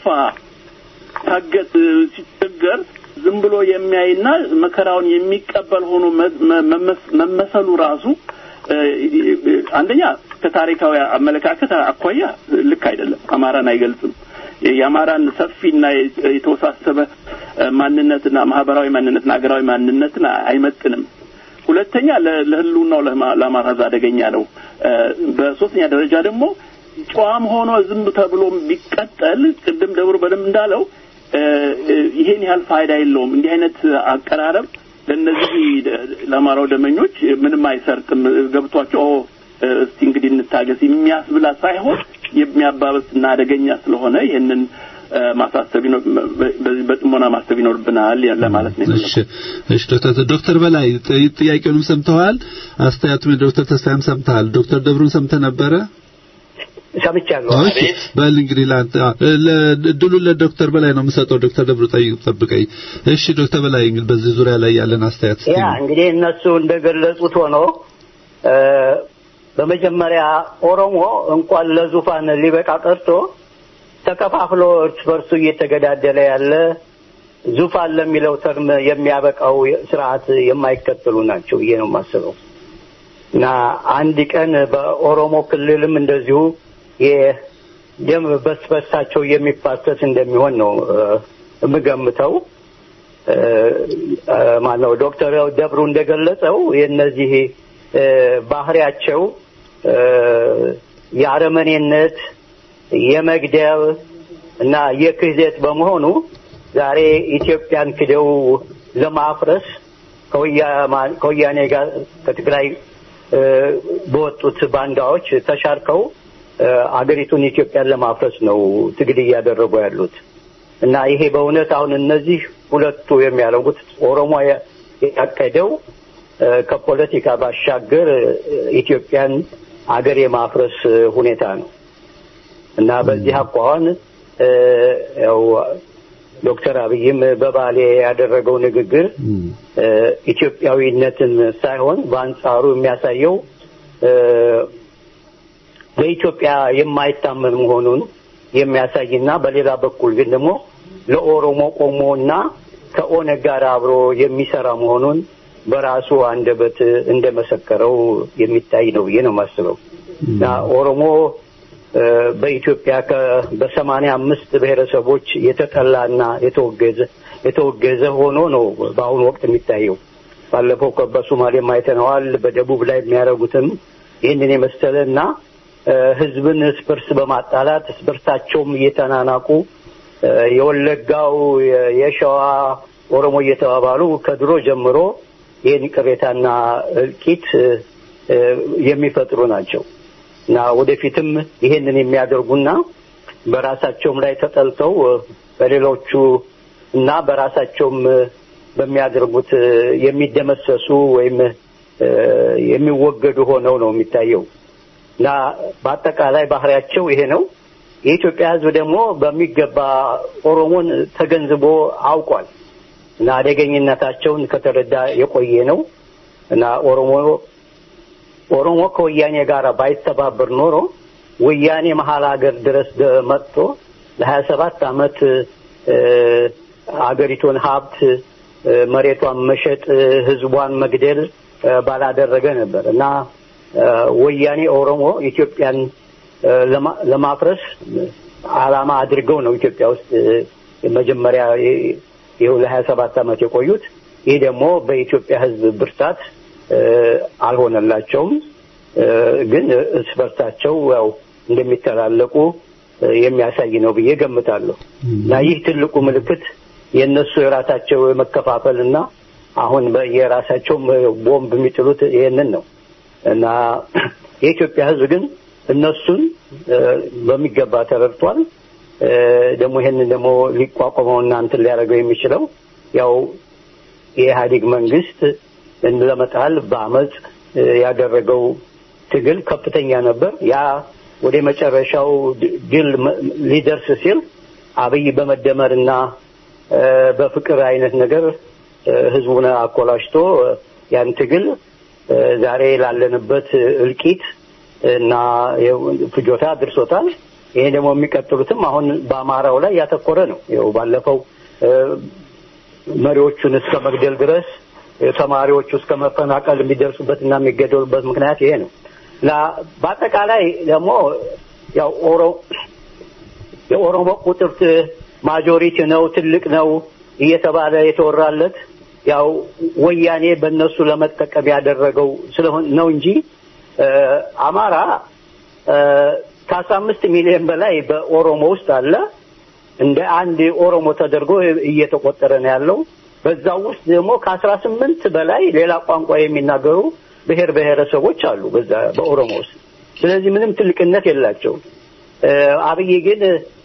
ታገት ሲቸገር ዝም ብሎ የሚያይና መከራውን የሚቀበል ሆኖ መ- መ- መመስ- መመሰሉ ራሱ እ፣ አንደኛ ከታሪካዊ አመለካከት አኳያ ልክ አይደለም። አማራን አይገልጽም። የአማራን ሰፊና የተወሳሰበ እ፣ ማንነትና ማህበራዊ ማንነትና ሀገራዊ ማንነትን አይመጥንም። ሁለተኛ ለ- ለህልውናው ለማ- ለአማራ ህዝብ አደገኛ ነው። እ፣ በሶስተኛ ደረጃ ደግሞ ጨዋም ሆኖ ዝም ተብሎ ቢቀጠል ቅድም ደብሩ በደንብ እንዳለው እ፣ እ፣ ይሄን ያህል ፋይዳ የለውም። እንዲህ አይነት አቀራረብ ለእነዚህ ለአማራው ደመኞች ምንም አይሰርቅም። ገብቷቸው ኦ፣ እ፣ እስቲ እንግዲህ እንታገስ የሚያስብላ ሳይሆን የሚያባበስና አደገኛ ስለሆነ ይህንን እ፣ ማሳሰብ ይኖር በዚህ በጥሞና ማሰብ ይኖርብናል ለማለት ነው። እሺ እሺ ዶክተር ዶክተር በላይ ጥ- ጥያቄውንም ሰምተዋል። አስተያየቱን ዶክተር ተስፋዬም ሰምተሃል። ዶክተር ደብሩን ሰምተህ ነበረ? ሰምቻለሁ። እሺ በል እንግዲህ ለአንተ አ- ለ- እድሉን ለዶክተር በላይ ነው የምሰጠው። ዶክተር ደብሩ ጠይቅ ጠብቀኝ። እሺ ዶክተር በላይ እንግዲህ በዚህ ዙሪያ ላይ ያለን አስተያየት እስቲ ያ እንግዲህ እነሱ እንደገለጹት ሆኖ እ፣ በመጀመሪያ ኦሮሞ እንኳን ለዙፋን ሊበቃ ቀርቶ ተከፋፍሎ እርስ በርሱ እየተገዳደለ ያለ ዙፋን ለሚለው ተርም የሚያበቃው ስርዓት የማይከተሉ ናቸው ብዬ ነው የማስበው እና አንድ ቀን በኦሮሞ ክልልም እንደዚሁ የደም በስበሳቸው የሚፋሰስ እንደሚሆን ነው እ፣ የምገምተው። እ፣ እ፣ ማነው ዶክተር ደብሩ እንደገለጸው የእነዚህ እ፣ ባህሪያቸው እ፣ የአረመኔነት የመግደል እና የክህደት በመሆኑ ዛሬ ኢትዮጵያን ክደው ለማፍረስ ከወያ- ከወያኔ ጋር ከትግራይ እ፣ በወጡት ባንዳዎች ተሻርከው እ፣ አገሪቱን ኢትዮጵያን ለማፍረስ ነው ትግል እያደረጉ ያሉት እና ይሄ በእውነት አሁን እነዚህ ሁለቱ የሚያደርጉት ኦሮሞ ያ- ያቀደው እ፣ ከፖለቲካ ባሻገር እ፣ ኢትዮጵያን አገር የማፍረስ እ፣ ሁኔታ ነው እና በዚህ አኳኋን እ፣ ያው ዶክተር አብይም በባሌ ያደረገው ንግግር እ፣ ኢትዮጵያዊነትን ሳይሆን በአንጻሩ የሚያሳየው እ፣ በኢትዮጵያ የማይታመን መሆኑን የሚያሳይና በሌላ በኩል ግን ደግሞ ለኦሮሞ ቆሞና ከኦነግ ጋር አብሮ የሚሰራ መሆኑን በራሱ አንደበት እንደመሰከረው የሚታይ ነው ብዬ ነው የማስበው እና ኦሮሞ እ፣ በኢትዮጵያ ከ- በሰማንያ አምስት ብሔረሰቦች የተጠላና የተወገዘ የተወገዘ ሆኖ ነው በአሁኑ ወቅት የሚታየው። ባለፈው ከ- በሶማሌም አይተነዋል። በደቡብ ላይ የሚያደርጉትም ይህንን የመሰለ እና እ፣ ህዝብን እርስ በርስ በማጣላት እርስ በርሳቸውም እየተናናቁ እ፣ የወለጋው የ- የሸዋ ኦሮሞ እየተባባሉ ከድሮ ጀምሮ ይህን ቅሬታና እልቂት የሚፈጥሩ ናቸው እና ወደፊትም ይሄንን የሚያደርጉና በራሳቸውም ላይ ተጠልተው በሌሎቹ እና በራሳቸውም በሚያደርጉት የሚደመሰሱ ወይም የሚወገዱ ሆነው ነው የሚታየው እና በአጠቃላይ ባህሪያቸው ይሄ ነው። የኢትዮጵያ ሕዝብ ደግሞ በሚገባ ኦሮሞን ተገንዝቦ አውቋል እና አደገኝነታቸውን ከተረዳ የቆየ ነው እና ኦሮሞ ኦሮሞ ከወያኔ ጋር ባይተባበር ኖሮ ወያኔ መሀል ሀገር ድረስ መጥቶ ለሀያ ሰባት አመት አገሪቱን ሀብት መሬቷን መሸጥ ህዝቧን መግደል ባላደረገ ነበር እና ወያኔ ኦሮሞ ኢትዮጵያን ለማፍረስ አላማ አድርገው ነው ኢትዮጵያ ውስጥ መጀመሪያ ይኸው ለሀያ ሰባት አመት የቆዩት። ይህ ደግሞ በኢትዮጵያ ህዝብ ብርታት አልሆነላቸውም። ግን እርስ በርሳቸው ያው እንደሚተላለቁ የሚያሳይ ነው ብዬ ገምታለሁ እና ይህ ትልቁ ምልክት የእነሱ የራሳቸው የመከፋፈል እና አሁን የራሳቸው ቦምብ የሚጥሉት ይሄንን ነው እና የኢትዮጵያ ህዝብ ግን እነሱን በሚገባ ተረድቷል። ደግሞ ይሄንን ደግሞ ሊቋቋመው እና እንትን ሊያደርገው የሚችለው ያው የኢህአዴግ መንግስት ለመጣል በአመፅ ያደረገው ትግል ከፍተኛ ነበር። ያ ወደ መጨረሻው ድል ሊደርስ ሲል አብይ በመደመርና በፍቅር አይነት ነገር ህዝቡን አኮላሽቶ ያን ትግል ዛሬ ላለንበት እልቂት እና ፍጆታ አድርሶታል። ይሄ ደግሞ የሚቀጥሉትም አሁን በአማራው ላይ ያተኮረ ነው። ይኸው ባለፈው መሪዎቹን እስከ መግደል ድረስ ተማሪዎቹ እስከ መፈናቀል የሚደርሱበት እና የሚገደሉበት ምክንያት ይሄ ነው እና በአጠቃላይ ደግሞ ያው ኦሮ የኦሮሞ ቁጥር ማጆሪቲ ነው ትልቅ ነው እየተባለ የተወራለት ያው ወያኔ በእነሱ ለመጠቀም ያደረገው ስለሆነ ነው እንጂ አማራ ከአስራ አምስት ሚሊዮን በላይ በኦሮሞ ውስጥ አለ። እንደ አንድ ኦሮሞ ተደርጎ እየተቆጠረ ነው ያለው። በዛው ውስጥ ደግሞ ከአስራ ስምንት በላይ ሌላ ቋንቋ የሚናገሩ ብሔር ብሔረሰቦች አሉ በዛ በኦሮሞ ውስጥ። ስለዚህ ምንም ትልቅነት የላቸውም። አብይ ግን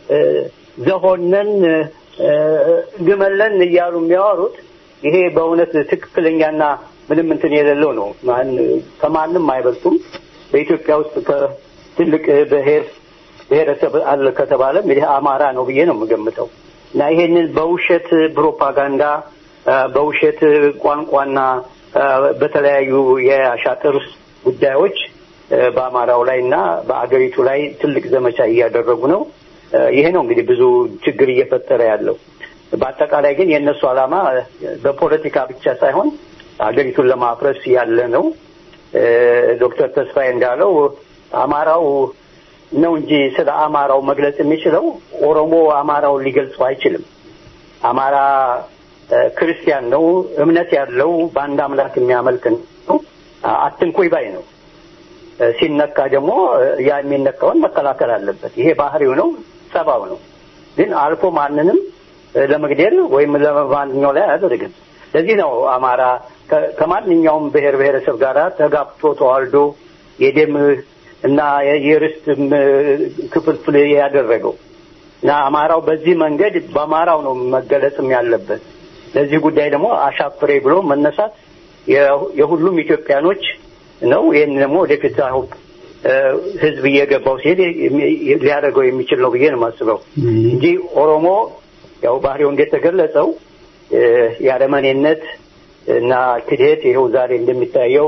ዘሆነን ግመለን እያሉ የሚያወሩት ይሄ በእውነት ትክክለኛና ምንም እንትን የሌለው ነው። ከማንም አይበልጡም። በኢትዮጵያ ውስጥ ከትልቅ ብሔር ብሔረሰብ አለ ከተባለም ይሄ አማራ ነው ብዬ ነው የምገምተው እና ይሄንን በውሸት ፕሮፓጋንዳ በውሸት ቋንቋና በተለያዩ የአሻጥር ጉዳዮች በአማራው ላይ እና በአገሪቱ ላይ ትልቅ ዘመቻ እያደረጉ ነው። ይሄ ነው እንግዲህ ብዙ ችግር እየፈጠረ ያለው። በአጠቃላይ ግን የእነሱ ዓላማ በፖለቲካ ብቻ ሳይሆን አገሪቱን ለማፍረስ ያለ ነው። ዶክተር ተስፋዬ እንዳለው አማራው ነው እንጂ ስለ አማራው መግለጽ የሚችለው ኦሮሞ አማራውን ሊገልጸው አይችልም። አማራ ክርስቲያን ነው፣ እምነት ያለው በአንድ አምላክ የሚያመልክ ነው፣ አትንኩኝ ባይ ነው። ሲነካ ደግሞ ያ የሚነካውን መከላከል አለበት። ይሄ ባህሪው ነው፣ ጸባው ነው። ግን አልፎ ማንንም ለመግደል ወይም ለማንኛው ላይ አያደርግም። ለዚህ ነው አማራ ከማንኛውም ብሔር ብሔረሰብ ጋር ተጋብቶ ተዋልዶ የደም እና የርስት ክፍልፍል ያደረገው እና አማራው በዚህ መንገድ በአማራው ነው መገለጽም ያለበት። ለዚህ ጉዳይ ደግሞ አሻፍሬ ብሎ መነሳት የሁሉም ኢትዮጵያኖች ነው። ይህን ደግሞ ወደፊት አሁን ህዝብ እየገባው ሲሄድ ሊያደርገው የሚችል ነው ብዬ ነው የማስበው እንጂ ኦሮሞ ያው ባህሪው እንደተገለጸው የአረመኔነት እና ክደት ይኸው ዛሬ እንደሚታየው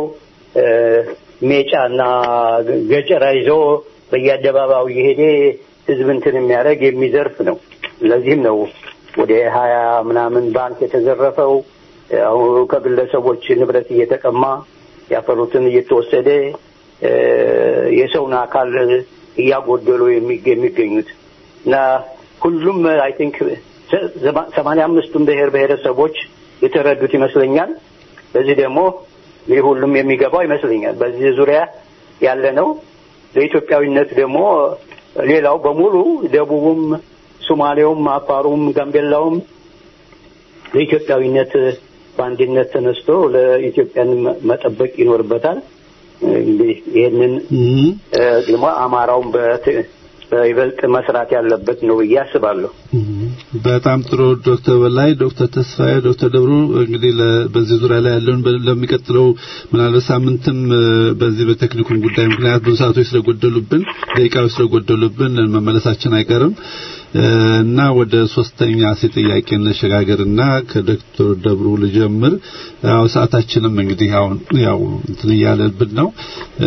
ሜጫ እና ገጨራ ይዞ በየአደባባዩ እየሄደ ህዝብ እንትን የሚያደርግ የሚዘርፍ ነው። ለዚህም ነው ወደ ሀያ ምናምን ባንክ የተዘረፈው አሁን ከግለሰቦች ንብረት እየተቀማ ያፈሩትን እየተወሰደ የሰውን አካል እያጎደሉ የሚገኙት እና ሁሉም አይ ቲንክ ሰማንያ አምስቱም ብሔር ብሔረሰቦች የተረዱት ይመስለኛል። በዚህ ደግሞ ይህ ሁሉም የሚገባው ይመስለኛል። በዚህ ዙሪያ ያለ ነው። ለኢትዮጵያዊነት ደግሞ ሌላው በሙሉ ደቡቡም፣ ሶማሌውም፣ አፋሩም፣ ጋምቤላውም ለኢትዮጵያዊነት በአንድነት ተነስቶ ለኢትዮጵያን መ- መጠበቅ ይኖርበታል። እንግዲህ ይህንን እ፣ ደግሞ አማራውን በት- በይበልጥ መስራት ያለበት ነው ብዬ አስባለሁ። በጣም ጥሩ ዶክተር በላይ ዶክተር ተስፋዬ ዶክተር ደብሩ እንግዲህ ለ- በዚህ ዙሪያ ላይ ያለውን በ- ለሚቀጥለው ምናልባት ሳምንትም እ፣ በዚህ በቴክኒኩን ጉዳይ ምክንያት ብዙ ሰዓቶች ስለጎደሉብን ደቂቃዎች ስለጎደሉብን መመለሳችን አይቀርም እ፣ እና ወደ ሶስተኛ ሴ ጥያቄ እንሸጋገርና ከዶክተር ደብሩ ልጀምር ያው ሰዓታችንም እንግዲህ አሁን ያው እንትን እያለብን ነው እ፣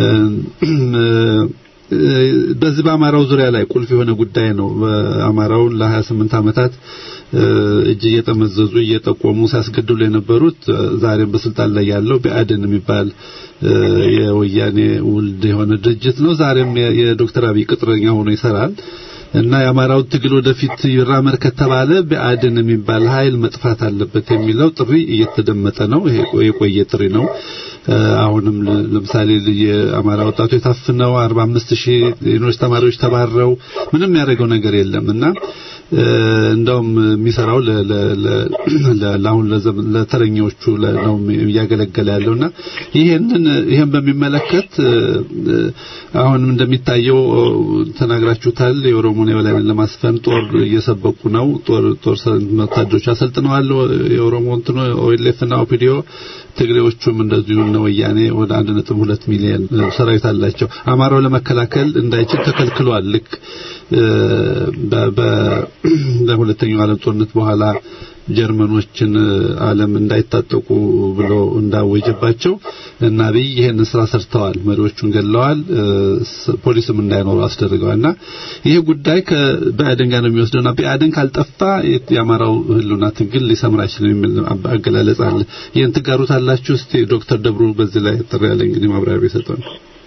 በዚህ በአማራው ዙሪያ ላይ ቁልፍ የሆነ ጉዳይ ነው። በአማራውን ለ28 ዓመታት እ፣ እጅ እየጠመዘዙ እየጠቆሙ ሲያስገድሉ የነበሩት እ፣ ዛሬም በስልጣን ላይ ያለው ብአዴን የሚባል እ፣ የወያኔ ውልድ የሆነ ድርጅት ነው። ዛሬም የ- የዶክተር አብይ ቅጥረኛ ሆኖ ይሰራል እና የአማራው ትግል ወደፊት ይራመድ ከተባለ ብአዴን የሚባል ኃይል መጥፋት አለበት የሚለው ጥሪ እየተደመጠ ነው። ይሄ የቆየ ጥሪ ነው። እ፣ አሁንም ለ- ለምሳሌ የአማራ ወጣቶች ታፍነው 45 ሺህ ዩኒቨርሲቲ ተማሪዎች ተባረው ምንም ያደረገው ነገር የለም እና እ፣ እንደውም የሚሰራው ለ- ለ- ለ- ለ- ለአሁን ለዘመን ለተረኞቹ ለ- ነው እያገለገለ ያለውና ይሄንን ይሄን በሚመለከት እ፣ እ፣ አሁንም እንደሚታየው እ፣ ተናግራችሁታል። የኦሮሞን የበላይነት ለማስፈን ጦር እየሰበቁ ነው። ጦር ጦር ሰ- ወታደሮች አሰልጥነዋል። የኦሮሞ እንትኑ ኦኤልኤፍ እና ኦፒዲዮ ትግሬዎቹም እንደዚሁ እነ ወያኔ ወደ 1.2 ሚሊዮን እ፣ ሰራዊት አላቸው። አማራው ለመከላከል እንዳይችል ተከልክሏል። ልክ እ፣ በ- በ- በሁለተኛው ዓለም ጦርነት በኋላ ጀርመኖችን እ፣ ዓለም እንዳይታጠቁ ብሎ እንዳወጀባቸው እና አብይ ይሄን ስራ ሰርተዋል። መሪዎቹን ገለዋል። እ፣ ስ- ፖሊስም እንዳይኖሩ አስደርገዋል። እና ይሄ ጉዳይ ከብአዴን ጋር ነው የሚወስደውና ብአዴን ካልጠፋ የ- የአማራው ህልውና ትግል ሊሰምር አይችልም የሚል አባ- አገላለጽ አለ። ይህን ትጋሩታላችሁ? እስቲ ዶክተር ደብሩ በዚህ ላይ ጥሪ ያለ እንግዲህ ማብራሪያ ቢሰጡን።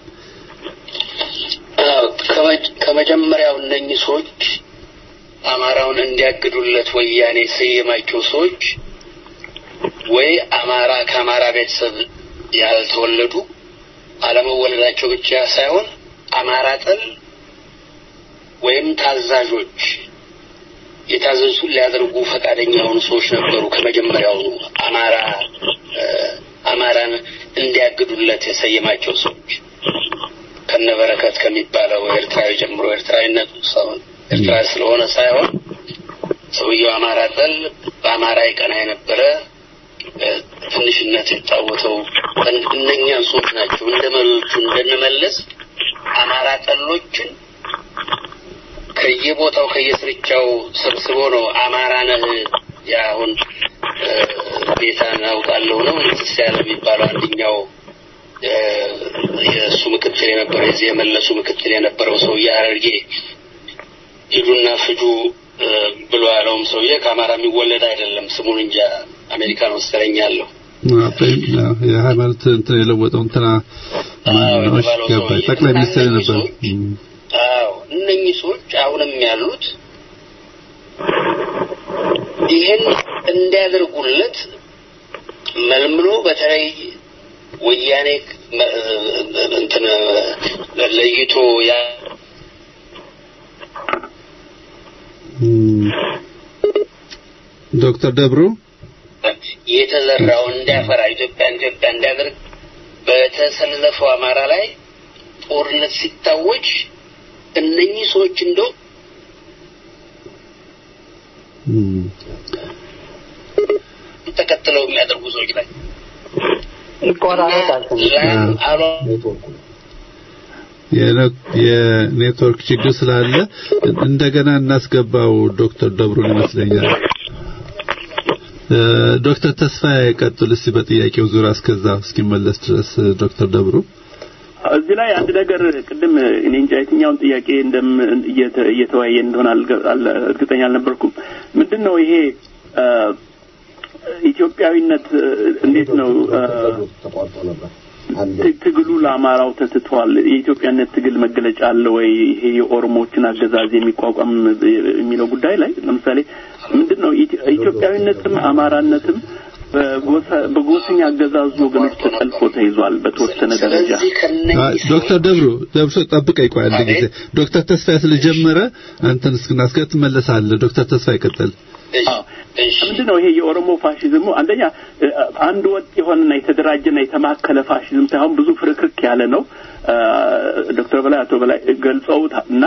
አዎ፣ ከመ- ከመጀመሪያው እነኚህ ሰዎች አማራውን እንዲያግዱለት ወያኔ የሰየማቸው ሰዎች ወይ አማራ ከአማራ ቤተሰብ ያልተወለዱ አለመወለዳቸው ብቻ ሳይሆን አማራ ጠል ወይም ታዛዦች የታዘዙ ሊያደርጉ ፈቃደኛ የሆኑ ሰዎች ነበሩ። ከመጀመሪያውኑ አማራ እ፣ አማራን እንዲያግዱለት የሰየማቸው ሰዎች ከነበረከት ከሚባለው ኤርትራዊ ጀምሮ ኤርትራዊነቱ ሰውን ኤርትራ ስለሆነ ሳይሆን ሰውየው አማራ ጠል በአማራ ይቀና የነበረ እ፣ ትንሽነት የተጫወተው እን- እነኛን ሰዎች ናቸው። እንደ መሪዎቹ እንደንመለስ አማራ ጠሎችን ከየቦታው ከየስርቻው ሰብስቦ ነው አማራ ነህ ያሁን ቤታን አውቃለሁ ነው እንስሳ ያለ የሚባለው አንደኛው እ፣ የእሱ ምክትል የነበረው የዚህ የመለሱ ምክትል የነበረው ሰውዬ ሐረርጌ ሂዱና ፍጁ እ፣ ብሎ ያለውም ሰውዬ ከአማራ የሚወለድ አይደለም። ስሙን እንጃ አሜሪካን መሰለኝ ያለው የሃይማኖት እንትን የለወጠው እንትና ማነው? እሺ፣ ገባኝ። ጠቅላይ ሚኒስትር የነበረው እም። አዎ እነኚህ ሰዎች አሁንም ያሉት ይህን እንዲያደርጉለት መልምሎ በተለይ ወያኔ መ- እንትን ለይቶ ያ እም። ዶክተር ደብሩ የተዘራው እንዲያፈራ ኢትዮጵያን ኢትዮጵያ እንዲያደርግ በተሰለፈው አማራ ላይ ጦርነት ሲታወጅ እነኚህ ሰዎች እንደው እም። ተከትለው የሚያደርጉ ሰዎች ናቸው። ይቆራረጣል። ላም አሏ የነ- የኔትወርክ ችግር ስላለ እንደገና እናስገባው ዶክተር ደብሩን ይመስለኛል። እ፣ ዶክተር ተስፋዬ ቀጥል እስቲ በጥያቄው ዙሪያ እስከዛ እስኪመለስ ድረስ እ፣ ዶክተር ደብሩ እዚህ ላይ አንድ ነገር ቅድም እኔ እንጃ የትኛውን ጥያቄ እንደም እየተ- እየተወያየን እንደሆነ አልገ- አለ- እርግጠኛ አልነበርኩም። ምንድን ነው ይሄ እ፣ ኢትዮጵያዊነት እ፣ እንዴት ነው እ፣ ት- ትግሉ ለአማራው ተትቷል። የኢትዮጵያነት ትግል መገለጫ አለ ወይ? ይሄ የኦሮሞዎችን አገዛዝ የሚቋቋም የሚለው ጉዳይ ላይ ለምሳሌ ምንድን ነው ኢትዮ- ኢትዮጵያዊነትም አማራነትም በጎሳ- በጎሰኛ አገዛዙ ወገኖች ተጠልፎ ተይዟል በተወሰነ ደረጃ። ስለዚህ ከነኚህ አ- ዶክተር ደብሩ ደብሩ ጠብቀኝ ቆይ አንድ ጊዜ ዶክተር ተስፋዬ ስለጀመረ አንተን እስክናስከት ትመለሳለህ ዶክተር ተስፋዬ ቀጥል ምንድን ነው ይሄ የኦሮሞ ፋሽዝሙ? አንደኛ አንድ ወጥ የሆነና የተደራጀና የተማከለ ፋሽዝም ሳይሆን ብዙ ፍርክርክ ያለ ነው። ዶክተር በላይ አቶ በላይ ገልጸውታል እና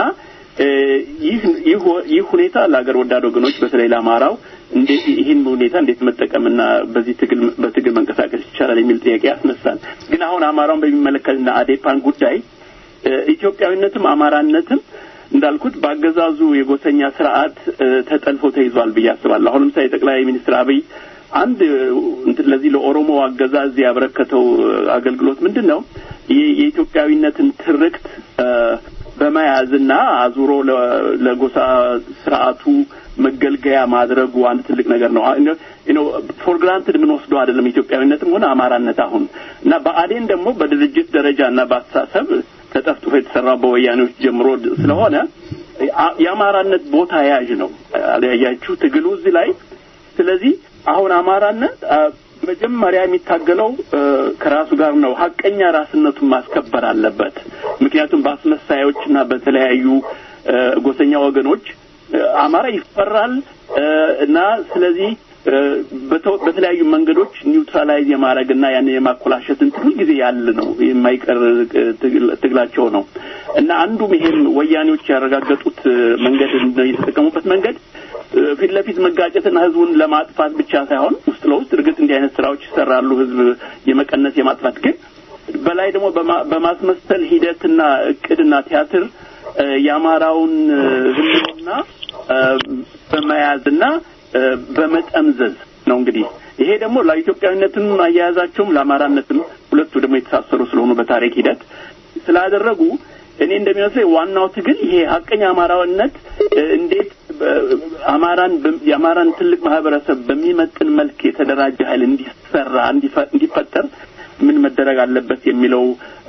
ይህ ሁኔታ ለሀገር ወዳድ ወገኖች በተለይ ለአማራው እንዴት ይህን ሁኔታ እንዴት መጠቀምና በዚህ ትግል በትግል መንቀሳቀስ ይቻላል የሚል ጥያቄ ያስነሳል። ግን አሁን አማራውን በሚመለከትና አዴፓን ጉዳይ ኢትዮጵያዊነትም አማራነትም እንዳልኩት በአገዛዙ የጎሰኛ ስርዓት ተጠልፎ ተይዟል ብዬ አስባለሁ። አሁን ለምሳሌ ጠቅላይ ሚኒስትር አብይ አንድ ለዚህ ለኦሮሞ አገዛዝ ያበረከተው አገልግሎት ምንድን ነው? የኢትዮጵያዊነትን ትርክት በመያዝና አዙሮ ለጎሳ ስርዓቱ መገልገያ ማድረጉ አንድ ትልቅ ነገር ነው። ነው ፎር ግራንትድ የምንወስደው አይደለም ኢትዮጵያዊነትም ሆነ አማራነት አሁን እና በአዴን ደግሞ በድርጅት ደረጃ እና በአስተሳሰብ ተጠፍጥፎ የተሰራው በወያኔዎች ጀምሮ ስለሆነ የአማራነት ቦታ ያዥ ነው። ያያችሁ ትግሉ እዚህ ላይ ስለዚህ አሁን አማራነት መጀመሪያ የሚታገለው ከራሱ ጋር ነው። ሀቀኛ ራስነቱን ማስከበር አለበት። ምክንያቱም በአስመሳዮችና በተለያዩ ጎሰኛ ወገኖች አማራ ይፈራል እና ስለዚህ በተለያዩ መንገዶች ኒውትራላይዝ የማድረግና ያን የማኮላሸት እንትን ሁልጊዜ ያለ ነው የማይቀር ትግላቸው ነው እና አንዱም ይሄም ወያኔዎች ያረጋገጡት መንገድ የተጠቀሙበት መንገድ ፊት ለፊት መጋጨትና ህዝቡን ለማጥፋት ብቻ ሳይሆን ውስጥ ለውስጥ እርግጥ እንዲህ አይነት ስራዎች ይሰራሉ፣ ህዝብ የመቀነስ የማጥፋት ግን በላይ ደግሞ በማስመሰል ሂደትና እቅድና ቲያትር የአማራውን ህልውና በመያዝና በመጠምዘዝ ነው እንግዲህ ይሄ ደግሞ ለኢትዮጵያዊነትም አያያዛቸውም ለአማራነትም ሁለቱ ደግሞ የተሳሰሩ ስለሆኑ በታሪክ ሂደት ስላደረጉ እኔ እንደሚመስለኝ ዋናው ትግል ይሄ ሀቀኛ አማራዊነት እንዴት አማራን የአማራን ትልቅ ማህበረሰብ በሚመጥን መልክ የተደራጀ ኃይል እንዲሰራ እንዲፈጠር ምን መደረግ አለበት የሚለው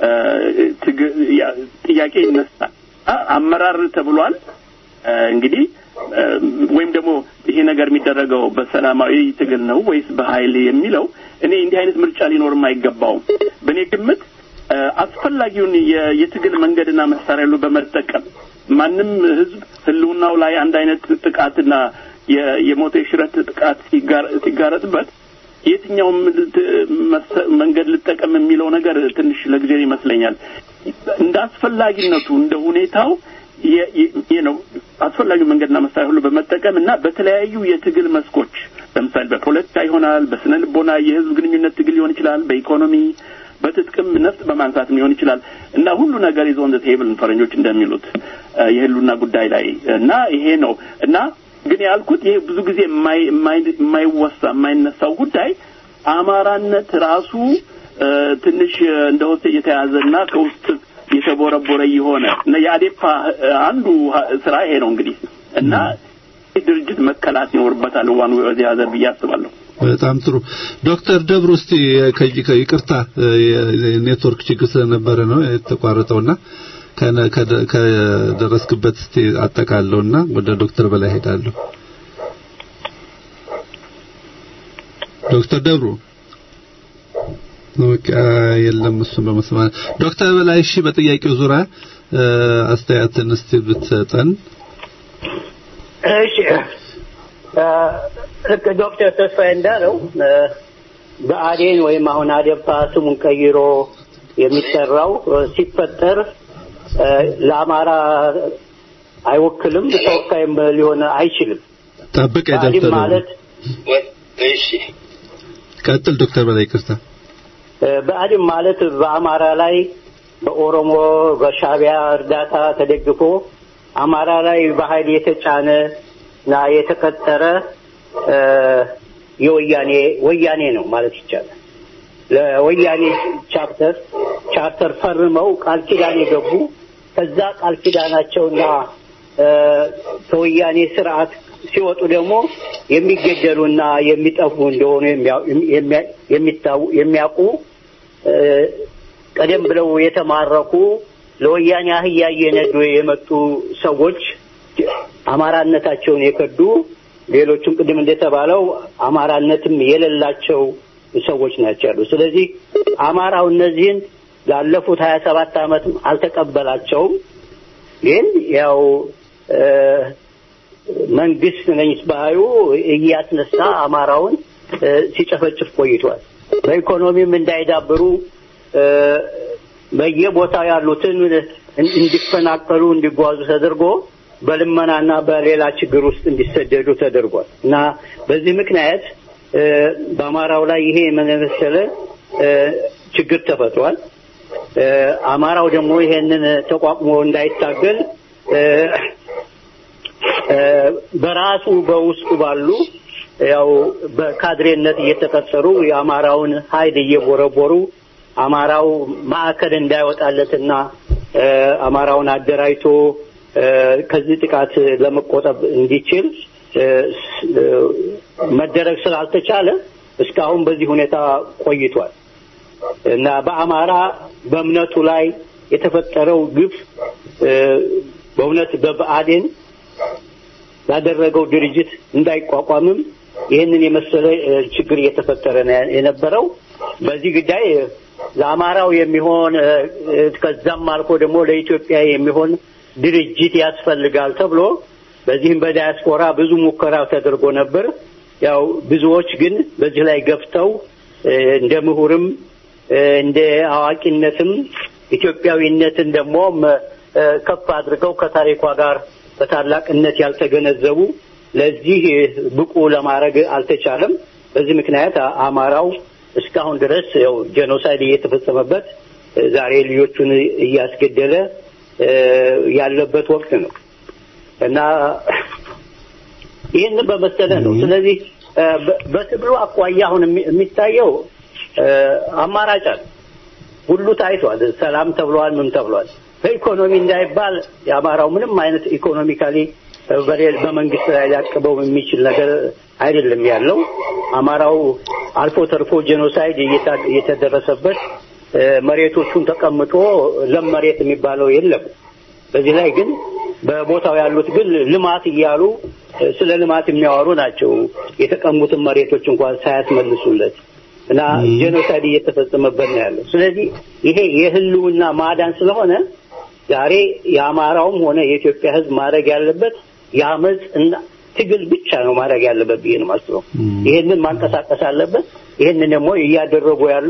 ጥያቄ ይነሳል። አመራር ተብሏል እንግዲህ ወይም ደግሞ ይሄ ነገር የሚደረገው በሰላማዊ ትግል ነው ወይስ በኃይል የሚለው እኔ እንዲህ አይነት ምርጫ ሊኖርም አይገባውም። በእኔ ግምት አስፈላጊውን የትግል መንገድና መሳሪያ ሁሉ በመጠቀም ማንም ህዝብ ህልውናው ላይ አንድ አይነት ጥቃትና የሞተ የሽረት ጥቃት ሲጋረጥበት የትኛውም መንገድ ልጠቀም የሚለው ነገር ትንሽ ለጊዜ ይመስለኛል። እንደ አስፈላጊነቱ እንደ ሁኔታው ነው አስፈላጊው መንገድና መሳሪያ ሁሉ በመጠቀም እና በተለያዩ የትግል መስኮች ለምሳሌ በፖለቲካ ይሆናል፣ በስነ ልቦና የህዝብ ግንኙነት ትግል ሊሆን ይችላል፣ በኢኮኖሚ በትጥቅም ነፍጥ በማንሳት ሊሆን ይችላል እና ሁሉ ነገር ይዞ እንደ ቴብል ፈረንጆች እንደሚሉት የህሉና ጉዳይ ላይ እና ይሄ ነው እና ግን ያልኩት ይሄ ብዙ ጊዜ የማይወሳ የማይነሳው ጉዳይ አማራነት ራሱ ትንሽ እንደ ሆስቴ የተያዘና ከውስጥ የተቦረቦረ የሆነ እና የአዴፓ አንዱ ስራ ይሄ ነው እንግዲህ እና ድርጅት መከላት ይኖርበታል ዋን ወዚህ ሀዘር ብዬ አስባለሁ። በጣም ጥሩ ዶክተር ደብሩ እስቲ ይቅርታ የኔትወርክ ችግር ስለነበረ ነው የተቋረጠውና ከደረስክበት እስቲ አጠቃለውና ወደ ዶክተር በላይ ሄዳለሁ ዶክተር ደብሩ ኦኬ የለም እሱን በመስማት ዶክተር በላይ እሺ በጥያቄው ዙሪያ አስተያየትን እስቲ ብትሰጠን እሺ ልክ ዶክተር ተስፋዬ እንዳለው በአዴን ወይም አሁን አዴፓ ስሙን ቀይሮ የሚሰራው ሲፈጠር ለአማራ አይወክልም፣ ተወካይም ሊሆን አይችልም። ጠብቅ ብአዴን ማለት እሺ ቀጥል ዶክተር በላይ ይቅርታ። ብአዴን ማለት በአማራ ላይ በኦሮሞ በሻቢያ እርዳታ ተደግፎ አማራ ላይ በኃይል የተጫነ እና የተቀጠረ የወያኔ ወያኔ ነው ማለት ይቻላል። ለወያኔ ቻፕተር ቻርተር ፈርመው ቃል ኪዳን የገቡ ከዛ ቃል ኪዳናቸውና ከወያኔ ስርዓት ሲወጡ ደግሞ የሚገደሉና የሚጠፉ እንደሆኑ የሚያውቁ ቀደም ብለው የተማረኩ ለወያኔ አህያ እየነዱ የመጡ ሰዎች አማራነታቸውን የከዱ ሌሎቹም ቅድም እንደተባለው አማራነትም የሌላቸው ሰዎች ናቸው ያሉ። ስለዚህ አማራው እነዚህን ላለፉት ሀያ ሰባት ዓመትም አልተቀበላቸውም። ግን ያው መንግስት ነኝ ባዩ እያስነሳ አማራውን እ፣ ሲጨፈጭፍ ቆይቷል። በኢኮኖሚም እንዳይዳብሩ እ፣ በየቦታው ያሉትን እን- እንዲፈናቀሉ እንዲጓዙ ተደርጎ በልመናና በሌላ ችግር ውስጥ እንዲሰደዱ ተደርጓል እና በዚህ ምክንያት እ፣ በአማራው ላይ ይሄ የመሰለ እ፣ ችግር ተፈጥሯል። እ፣ አማራው ደግሞ ይሄንን ተቋቁሞ እንዳይታገል እ፣ እ፣ በራሱ በውስጡ ባሉ ያው በካድሬነት እየተቀጠሩ የአማራውን ኃይል እየቦረቦሩ አማራው ማዕከል እንዳይወጣለትና እ፣ አማራውን አደራጅቶ እ፣ ከዚህ ጥቃት ለመቆጠብ እንዲችል እ፣ ስ- እ፣ መደረግ ስላልተቻለ እስካሁን በዚህ ሁኔታ ቆይቷል እና በአማራ በእምነቱ ላይ የተፈጠረው ግፍ እ፣ በእውነት በብአዴን ያደረገው ድርጅት እንዳይቋቋምም ይህንን የመሰለ እ፣ ችግር እየተፈጠረ ነው የነበረው። በዚህ ጉዳይ እ፣ ለአማራው የሚሆን እ፣ እ፣ ከዛም አልፎ ደግሞ ለኢትዮጵያ የሚሆን ድርጅት ያስፈልጋል ተብሎ በዚህም በዳያስፖራ ብዙ ሙከራ ተደርጎ ነበር። ያው ብዙዎች ግን በዚህ ላይ ገፍተው እ፣ እንደ ምሁርም እ፣ እንደ አዋቂነትም ኢትዮጵያዊነትን ደግሞ መ- እ፣ ከፍ አድርገው ከታሪኳ ጋር በታላቅነት ያልተገነዘቡ ለዚህ እ፣ ብቁ ለማድረግ አልተቻለም። በዚህ ምክንያት አ- አማራው እስካሁን ድረስ ያው ጄኖሳይድ እየተፈጸመበት እ፣ ዛሬ ልጆቹን እያስገደለ እ፣ ያለበት ወቅት ነው እና ይህንን በመሰለ ነው። ስለዚህ እ፣ በ- በትግሉ አኳያ አሁን የሚ- የሚታየው እ፣ አማራጭ አለ። ሁሉ ታይቷል። ሰላም ተብሏል፣ ምን ተብሏል። በኢኮኖሚ እንዳይባል የአማራው ምንም አይነት ኢኮኖሚካሊ በሌ- በመንግስት ላይ ሊያቅበው የሚችል ነገር አይደለም ያለው። አማራው አልፎ ተርፎ ጄኖሳይድ እየታ- እየተደረሰበት እ፣ መሬቶቹን ተቀምጦ ለም መሬት የሚባለው የለም። በዚህ ላይ ግን በቦታው ያሉት ግን ልማት እያሉ እ፣ ስለ ልማት የሚያወሩ ናቸው። የተቀሙትን መሬቶች እንኳን ሳያስመልሱለት እና ጄኖሳይድ እየተፈጸመበት ነው ያለው። ስለዚህ ይሄ የህልውና ማዳን ስለሆነ ዛሬ የአማራውም ሆነ የኢትዮጵያ ሕዝብ ማድረግ ያለበት የአመፅ እና ትግል ብቻ ነው ማድረግ ያለበት ብዬ ነው የማስበው። ይሄንን ማንቀሳቀስ አለበት። ይሄንን ደግሞ እያደረጉ ያሉ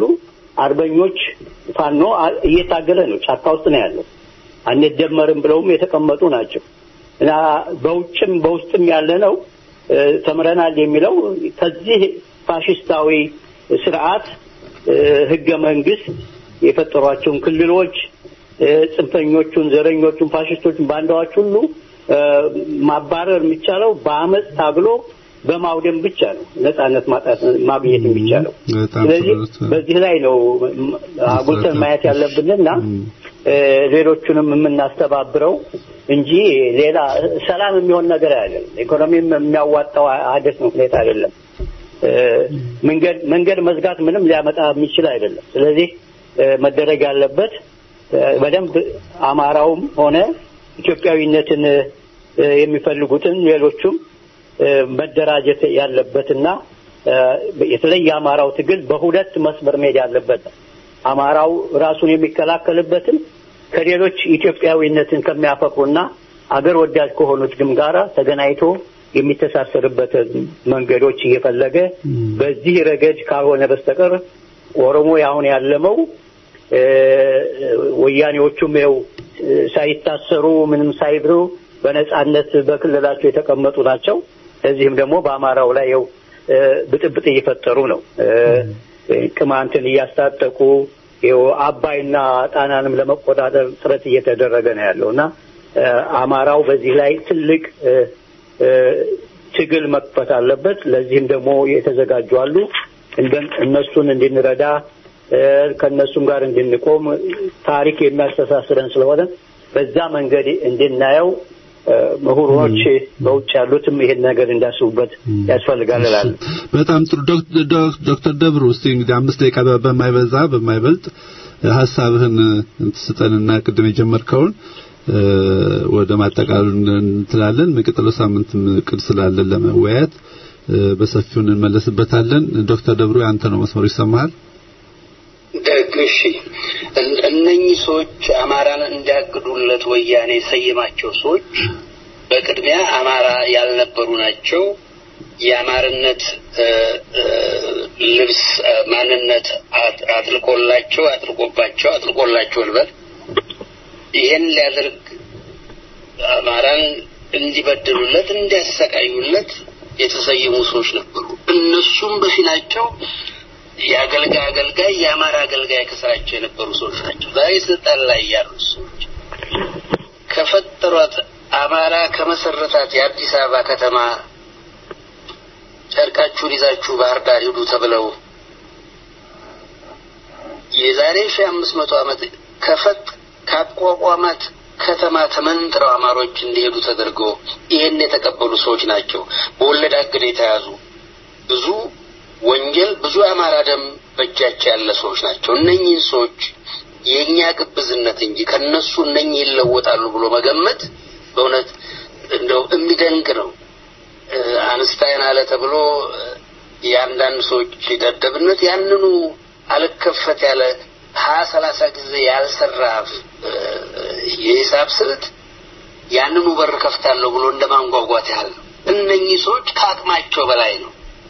አርበኞች ፋኖ አ- እየታገለ ነው፣ ጫካ ውስጥ ነው ያለው። አንደመርም ብለውም የተቀመጡ ናቸው እና በውጭም በውስጥም ያለ ነው እ፣ ተምረናል የሚለው ከዚህ ፋሽስታዊ ስርዓት እ፣ ህገ መንግስት የፈጠሯቸውን ክልሎች እ፣ ጽንፈኞቹን፣ ዘረኞቹን፣ ፋሽስቶቹን፣ ባንዳዎች ሁሉ እ፣ ማባረር የሚቻለው በአመፅ ታግሎ በማውደም ብቻ ነው ነጻነት ማጣት ማግኘት የሚቻለው። በጣም ስለዚህ ጥሩ። በዚህ ላይ ነው ም- አጉልተን ማየት ያለብንና እ፣ ሌሎቹንም የምናስተባብረው እንጂ ሌላ ሰላም የሚሆን ነገር አይደለም። ኢኮኖሚም የሚያዋጣው አደስ ሁኔታ አይደለም። እ፣ መንገድ መንገድ መዝጋት ምንም ሊያመጣ የሚችል አይደለም። ስለዚህ እ፣ መደረግ ያለበት እ፣ በደንብ አማራውም ሆነ ኢትዮጵያዊነትን እ፣ የሚፈልጉትን ሌሎቹም እ፣ መደራጀት ያለበትና እ፣ የተለየ አማራው ትግል በሁለት መስመር መሄድ ያለበት ነው። አማራው ራሱን የሚከላከልበትን ከሌሎች ኢትዮጵያዊነትን ከሚያፈቅሩና አገር ወዳድ ከሆኑት ግን ጋራ ተገናኝቶ የሚተሳሰርበትን መንገዶች እየፈለገ በዚህ ረገድ ካልሆነ በስተቀር ኦሮሞ አሁን ያለመው እ፣ ወያኔዎቹም ይኸው እ፣ ሳይታሰሩ ምንም ሳይብሩ በነጻነት በክልላቸው የተቀመጡ ናቸው። እዚህም ደግሞ በአማራው ላይ ይኸው እ፣ ብጥብጥ እየፈጠሩ ነው። እ፣ ቅማንትን እያስታጠቁ ይኸው አባይና ጣናንም ለመቆጣጠር ጥረት እየተደረገ ነው ያለው እና እ፣ አማራው በዚህ ላይ ትልቅ እ፣ እ፣ ትግል መክፈት አለበት። ለዚህም ደግሞ የተዘጋጁ አሉ። እንደ- እነሱን እንድንረዳ እ፣ ከእነሱም ጋር እንድንቆም ታሪክ የሚያስተሳስረን ስለሆነ በዛ መንገድ እንድናየው እ፣ ምሁሮች በውጭ ያሉትም ይሄን ነገር እንዳስቡበት ያስፈልጋል እላለሁ። በጣም ጥሩ ዶክ- ዶክ- ዶክተር ደብሩ እስቲ እንግዲህ አምስት ደቂቃ በ- በማይበዛ በማይበልጥ እ፣ ሀሳብህን እንትስጠንና ቅድም የጀመርከውን እ፣ ወደ ማጠቃለሉ እንትላለን የሚቀጥለው ሳምንትም እቅድ ስላለን ለመወያየት እ፣ በሰፊው እንመለስበታለን ዶክተር ደብሩ ያንተ ነው መስመሩ ይሰማሃል ደግ እሺ እን- እነኚህ ሰዎች አማራን እንዲያግዱለት ወያኔ የሰየማቸው ሰዎች በቅድሚያ አማራ ያልነበሩ ናቸው። የአማርነት እ፣ እ፣ ልብስ እ፣ ማንነት አጥ- አጥልቆላቸው አጥልቆባቸው አጥልቆላቸው ልበል ይሄን ሊያደርግ አማራን እንዲበድሉለት እንዲያሰቃዩለት የተሰየሙ ሰዎች ነበሩ። እነሱም በፊናቸው የአገልጋይ አገልጋይ የአማራ አገልጋይ ከስራቸው የነበሩ ሰዎች ናቸው። ዛሬ ስልጣን ላይ ያሉት ሰዎች ከፈጠሯት አማራ ከመሰረታት የአዲስ አበባ ከተማ ጨርቃችሁን ይዛችሁ ባህር ዳር ሂዱ ተብለው የዛሬ ሺህ አምስት መቶ ዓመት ከፈጥ ካቋቋማት ከተማ ተመንጥረው አማሮች እንዲሄዱ ተደርጎ ይሄን የተቀበሉ ሰዎች ናቸው። በወለድ አግድ የተያዙ ብዙ ወንጀል ብዙ የአማራ ደም በእጃቸው ያለ ሰዎች ናቸው። እነኚህን ሰዎች የእኛ ግብዝነት እንጂ ከነሱ እነኚህ ይለወጣሉ ብሎ መገመት በእውነት እንደው የሚደንቅ ነው። እ፣ አንስታይን አለ ተብሎ እ፣ የአንዳንድ ሰዎች ደደብነት ያንኑ አልከፈት ያለ ሀያ ሰላሳ ጊዜ ያልሰራ እ፣ የሂሳብ ስልት ያንኑ በር ከፍታለሁ ብሎ እንደ ማንጓጓት ያህል ነው። እነኚህ ሰዎች ከአቅማቸው በላይ ነው።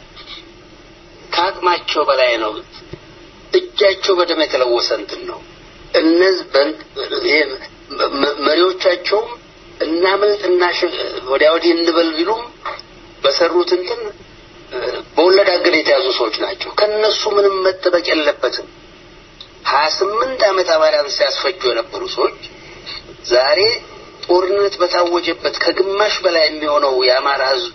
ከአቅማቸው በላይ ነው። እጃቸው በደም የተለወሰ እንትን ነው። እነዚህ በን- ይሄ መ- መሪዎቻቸውም እናምልጥ እናሽ- ወዲያ ወዲህ እንበል ቢሉም በሰሩት እንትን እ፣ በወለድ አገድ የተያዙ ሰዎች ናቸው። ከነሱ ምንም መጠበቅ የለበትም። ሀያ ስምንት ዓመት አማራን ሲያስፈጁ የነበሩ ሰዎች ዛሬ ጦርነት በታወጀበት ከግማሽ በላይ የሚሆነው የአማራ ሕዝብ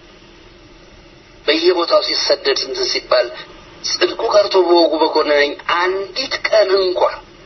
በየቦታው ሲሰደድ እንትን ሲባል ጽድቁ ቀርቶ በወጉ በኮነነኝ አንዲት ቀን እንኳ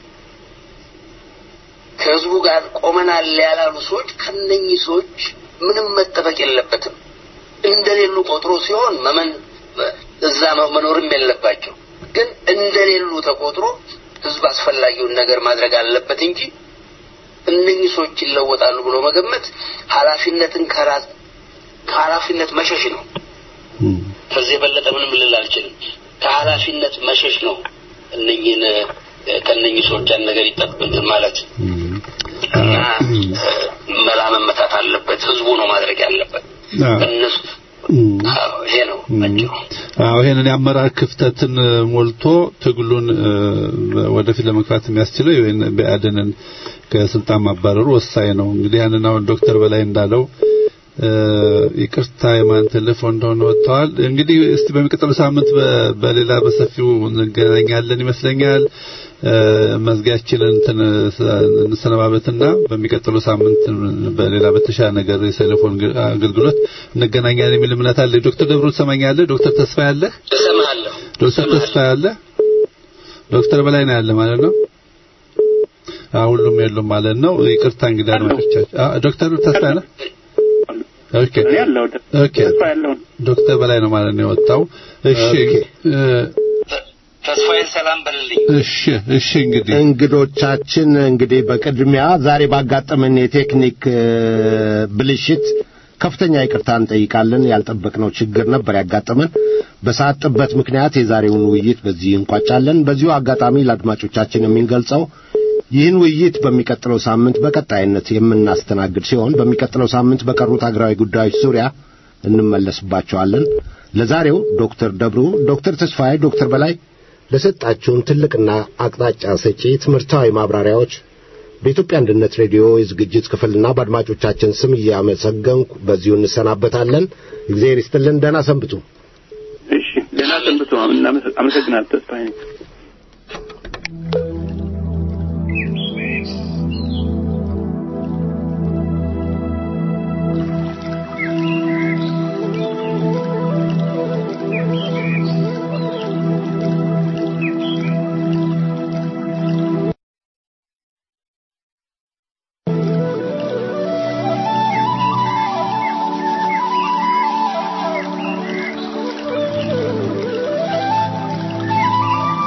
ከህዝቡ ጋር ቆመናል ያላሉ ሰዎች ከነኚህ ሰዎች ምንም መጠበቅ የለበትም። እንደሌሉ ቆጥሮ ሲሆን መመን እዛ መኖርም የለባቸው። ግን እንደሌሉ ተቆጥሮ ህዝብ አስፈላጊውን ነገር ማድረግ አለበት እንጂ እነኚህ ሰዎች ይለወጣሉ ብሎ መገመት ኃላፊነትን ከራስ ከኃላፊነት መሸሽ ነው። ከዚህ የበለጠ ምንም ልል አልችልም። ከኃላፊነት መሸሽ ነው። እነኚህን እ፣ ከእነኚህ ሰዎች ያን ነገር ይጠብቅብን ማለት እና እ፣ መላ መመታት አለበት። ህዝቡ ነው ማድረግ ያለበት። እነሱ አዎ፣ ይሄ ነው አጭሩ። አዎ ይሄንን የአመራር ክፍተትን እ፣ ሞልቶ ትግሉን እ፣ ወደፊት ለመግፋት የሚያስችለው ይሄን ብአዴንን ከስልጣን ማባረሩ ወሳኝ ነው። እንግዲህ ያንን አሁን ዶክተር በላይ እንዳለው እ፣ ይቅርታ የማን ቴሌፎን እንደሆነ ወጥተዋል። እንግዲህ እስቲ በሚቀጥለው ሳምንት በ- በሌላ በሰፊው እንገናኛለን ይመስለኛል። እ፣ መዝጊያችንን እንትን ስ- እንሰነባበትና በሚቀጥለው ሳምንት በሌላ በተሻለ ነገር የቴሌፎን ግ- አገልግሎት እንገናኛለን የሚል እምነት አለ። ዶክተር ደብሩ ትሰማኛለህ? ዶክተር ተስፋ ያለህ? እሰማለሁ። ዶክተር ተስፋ ያለ ዶክተር በላይ ነው ያለ ማለት ነው። አዎ ሁሉም የሉም ማለት ነው። ይቅርታ እንግዲህ አድማጮቻችን። አዎ ዶክተር ተስፋ ያለ ኦኬ እኔ ያለው ኦኬ ተስፋ ያለውን ዶክተር በላይ ነው ማለት ነው የወጣው። እሺ እ፣ ተስፋዬን ሰላም በልልኝ። እሺ እሺ እንግዲህ እንግዶቻችን እንግዲህ በቅድሚያ ዛሬ ባጋጠመን የቴክኒክ እ፣ ብልሽት ከፍተኛ ይቅርታ እንጠይቃለን። ያልጠበቅነው ችግር ነበር ያጋጠመን። በሰዓት ጥበት ምክንያት የዛሬውን ውይይት በዚህ እንቋጫለን። በዚሁ አጋጣሚ ለአድማጮቻችን የምንገልጸው ይህን ውይይት በሚቀጥለው ሳምንት በቀጣይነት የምናስተናግድ ሲሆን በሚቀጥለው ሳምንት በቀሩት አገራዊ ጉዳዮች ዙሪያ እንመለስባቸዋለን። ለዛሬው ዶክተር ደብሩ፣ ዶክተር ተስፋዬ፣ ዶክተር በላይ ለሰጣችሁን ትልቅና አቅጣጫ ሰጪ ትምህርታዊ ማብራሪያዎች በኢትዮጵያ አንድነት ሬዲዮ የዝግጅት ክፍልና በአድማጮቻችን ስም እያመሰገንኩ በዚሁ እንሰናበታለን። እግዚአብሔር ይስጥልን። ደህና ሰንብቱ። እሺ ደህና ሰንብቱ። እናመሰ- አመሰግናለሁ ተስፋዬ። Thank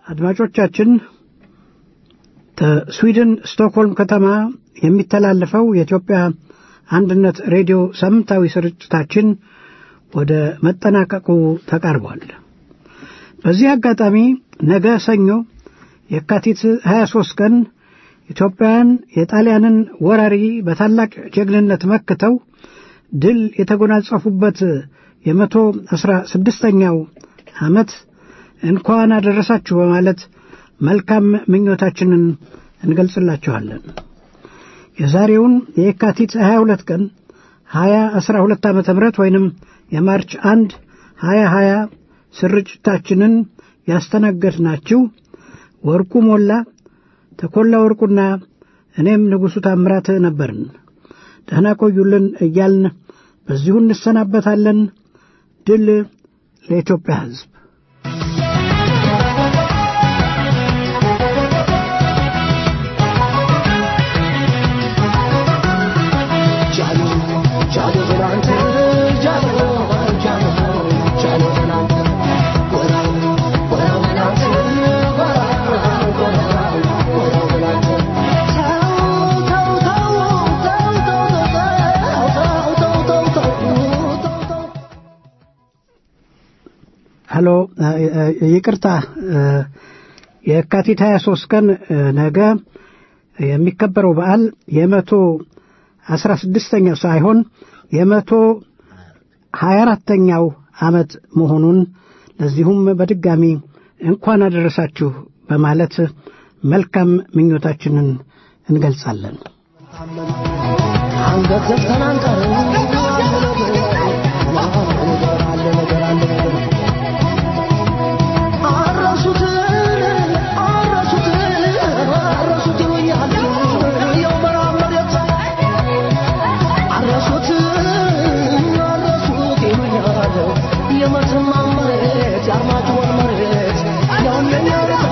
አድማጮቻችን ከስዊድን ስቶክሆልም ከተማ የሚተላለፈው የኢትዮጵያ አንድነት ሬዲዮ ሳምንታዊ ስርጭታችን ወደ መጠናቀቁ ተቃርቧል። በዚህ አጋጣሚ ነገ ሰኞ የካቲት 23 ቀን ኢትዮጵያውያን የጣሊያንን ወራሪ በታላቅ ጀግንነት መክተው ድል የተጎናጸፉበት የመቶ አስራ ስድስተኛው ዓመት እንኳን አደረሳችሁ በማለት መልካም ምኞታችንን እንገልጽላችኋለን። የዛሬውን የካቲት 22 ቀን 2012 ዓመተ ምህረት ወይንም የማርች 1 2020 ስርጭታችንን ያስተናገድናችሁ ወርቁ ሞላ፣ ተኮላ ወርቁና እኔም ንጉሡ ታምራት ነበርን። ደህና ቆዩልን እያልን በዚሁ እንሰናበታለን። ድል ለኢትዮጵያ ሕዝብ። ሄሎ ይቅርታ፣ የካቲት 23 ቀን ነገ የሚከበረው በዓል የመቶ አስራ ስድስተኛው ሳይሆን የመቶ ሀያ አራተኛው ዓመት መሆኑን ለዚሁም በድጋሚ እንኳን አደረሳችሁ በማለት መልካም ምኞታችንን እንገልጻለን። አንገት ዘግተን አንቀርም። አለ ነገር አለ ነገር አረሱትን አረሱትን አረሱት ይሉኛል የው መራብ መሬት አረሱት አረሱት ይሉኛል የመተማ መሬት የአርማጭሆን መሬት ያውም የኛ ቤት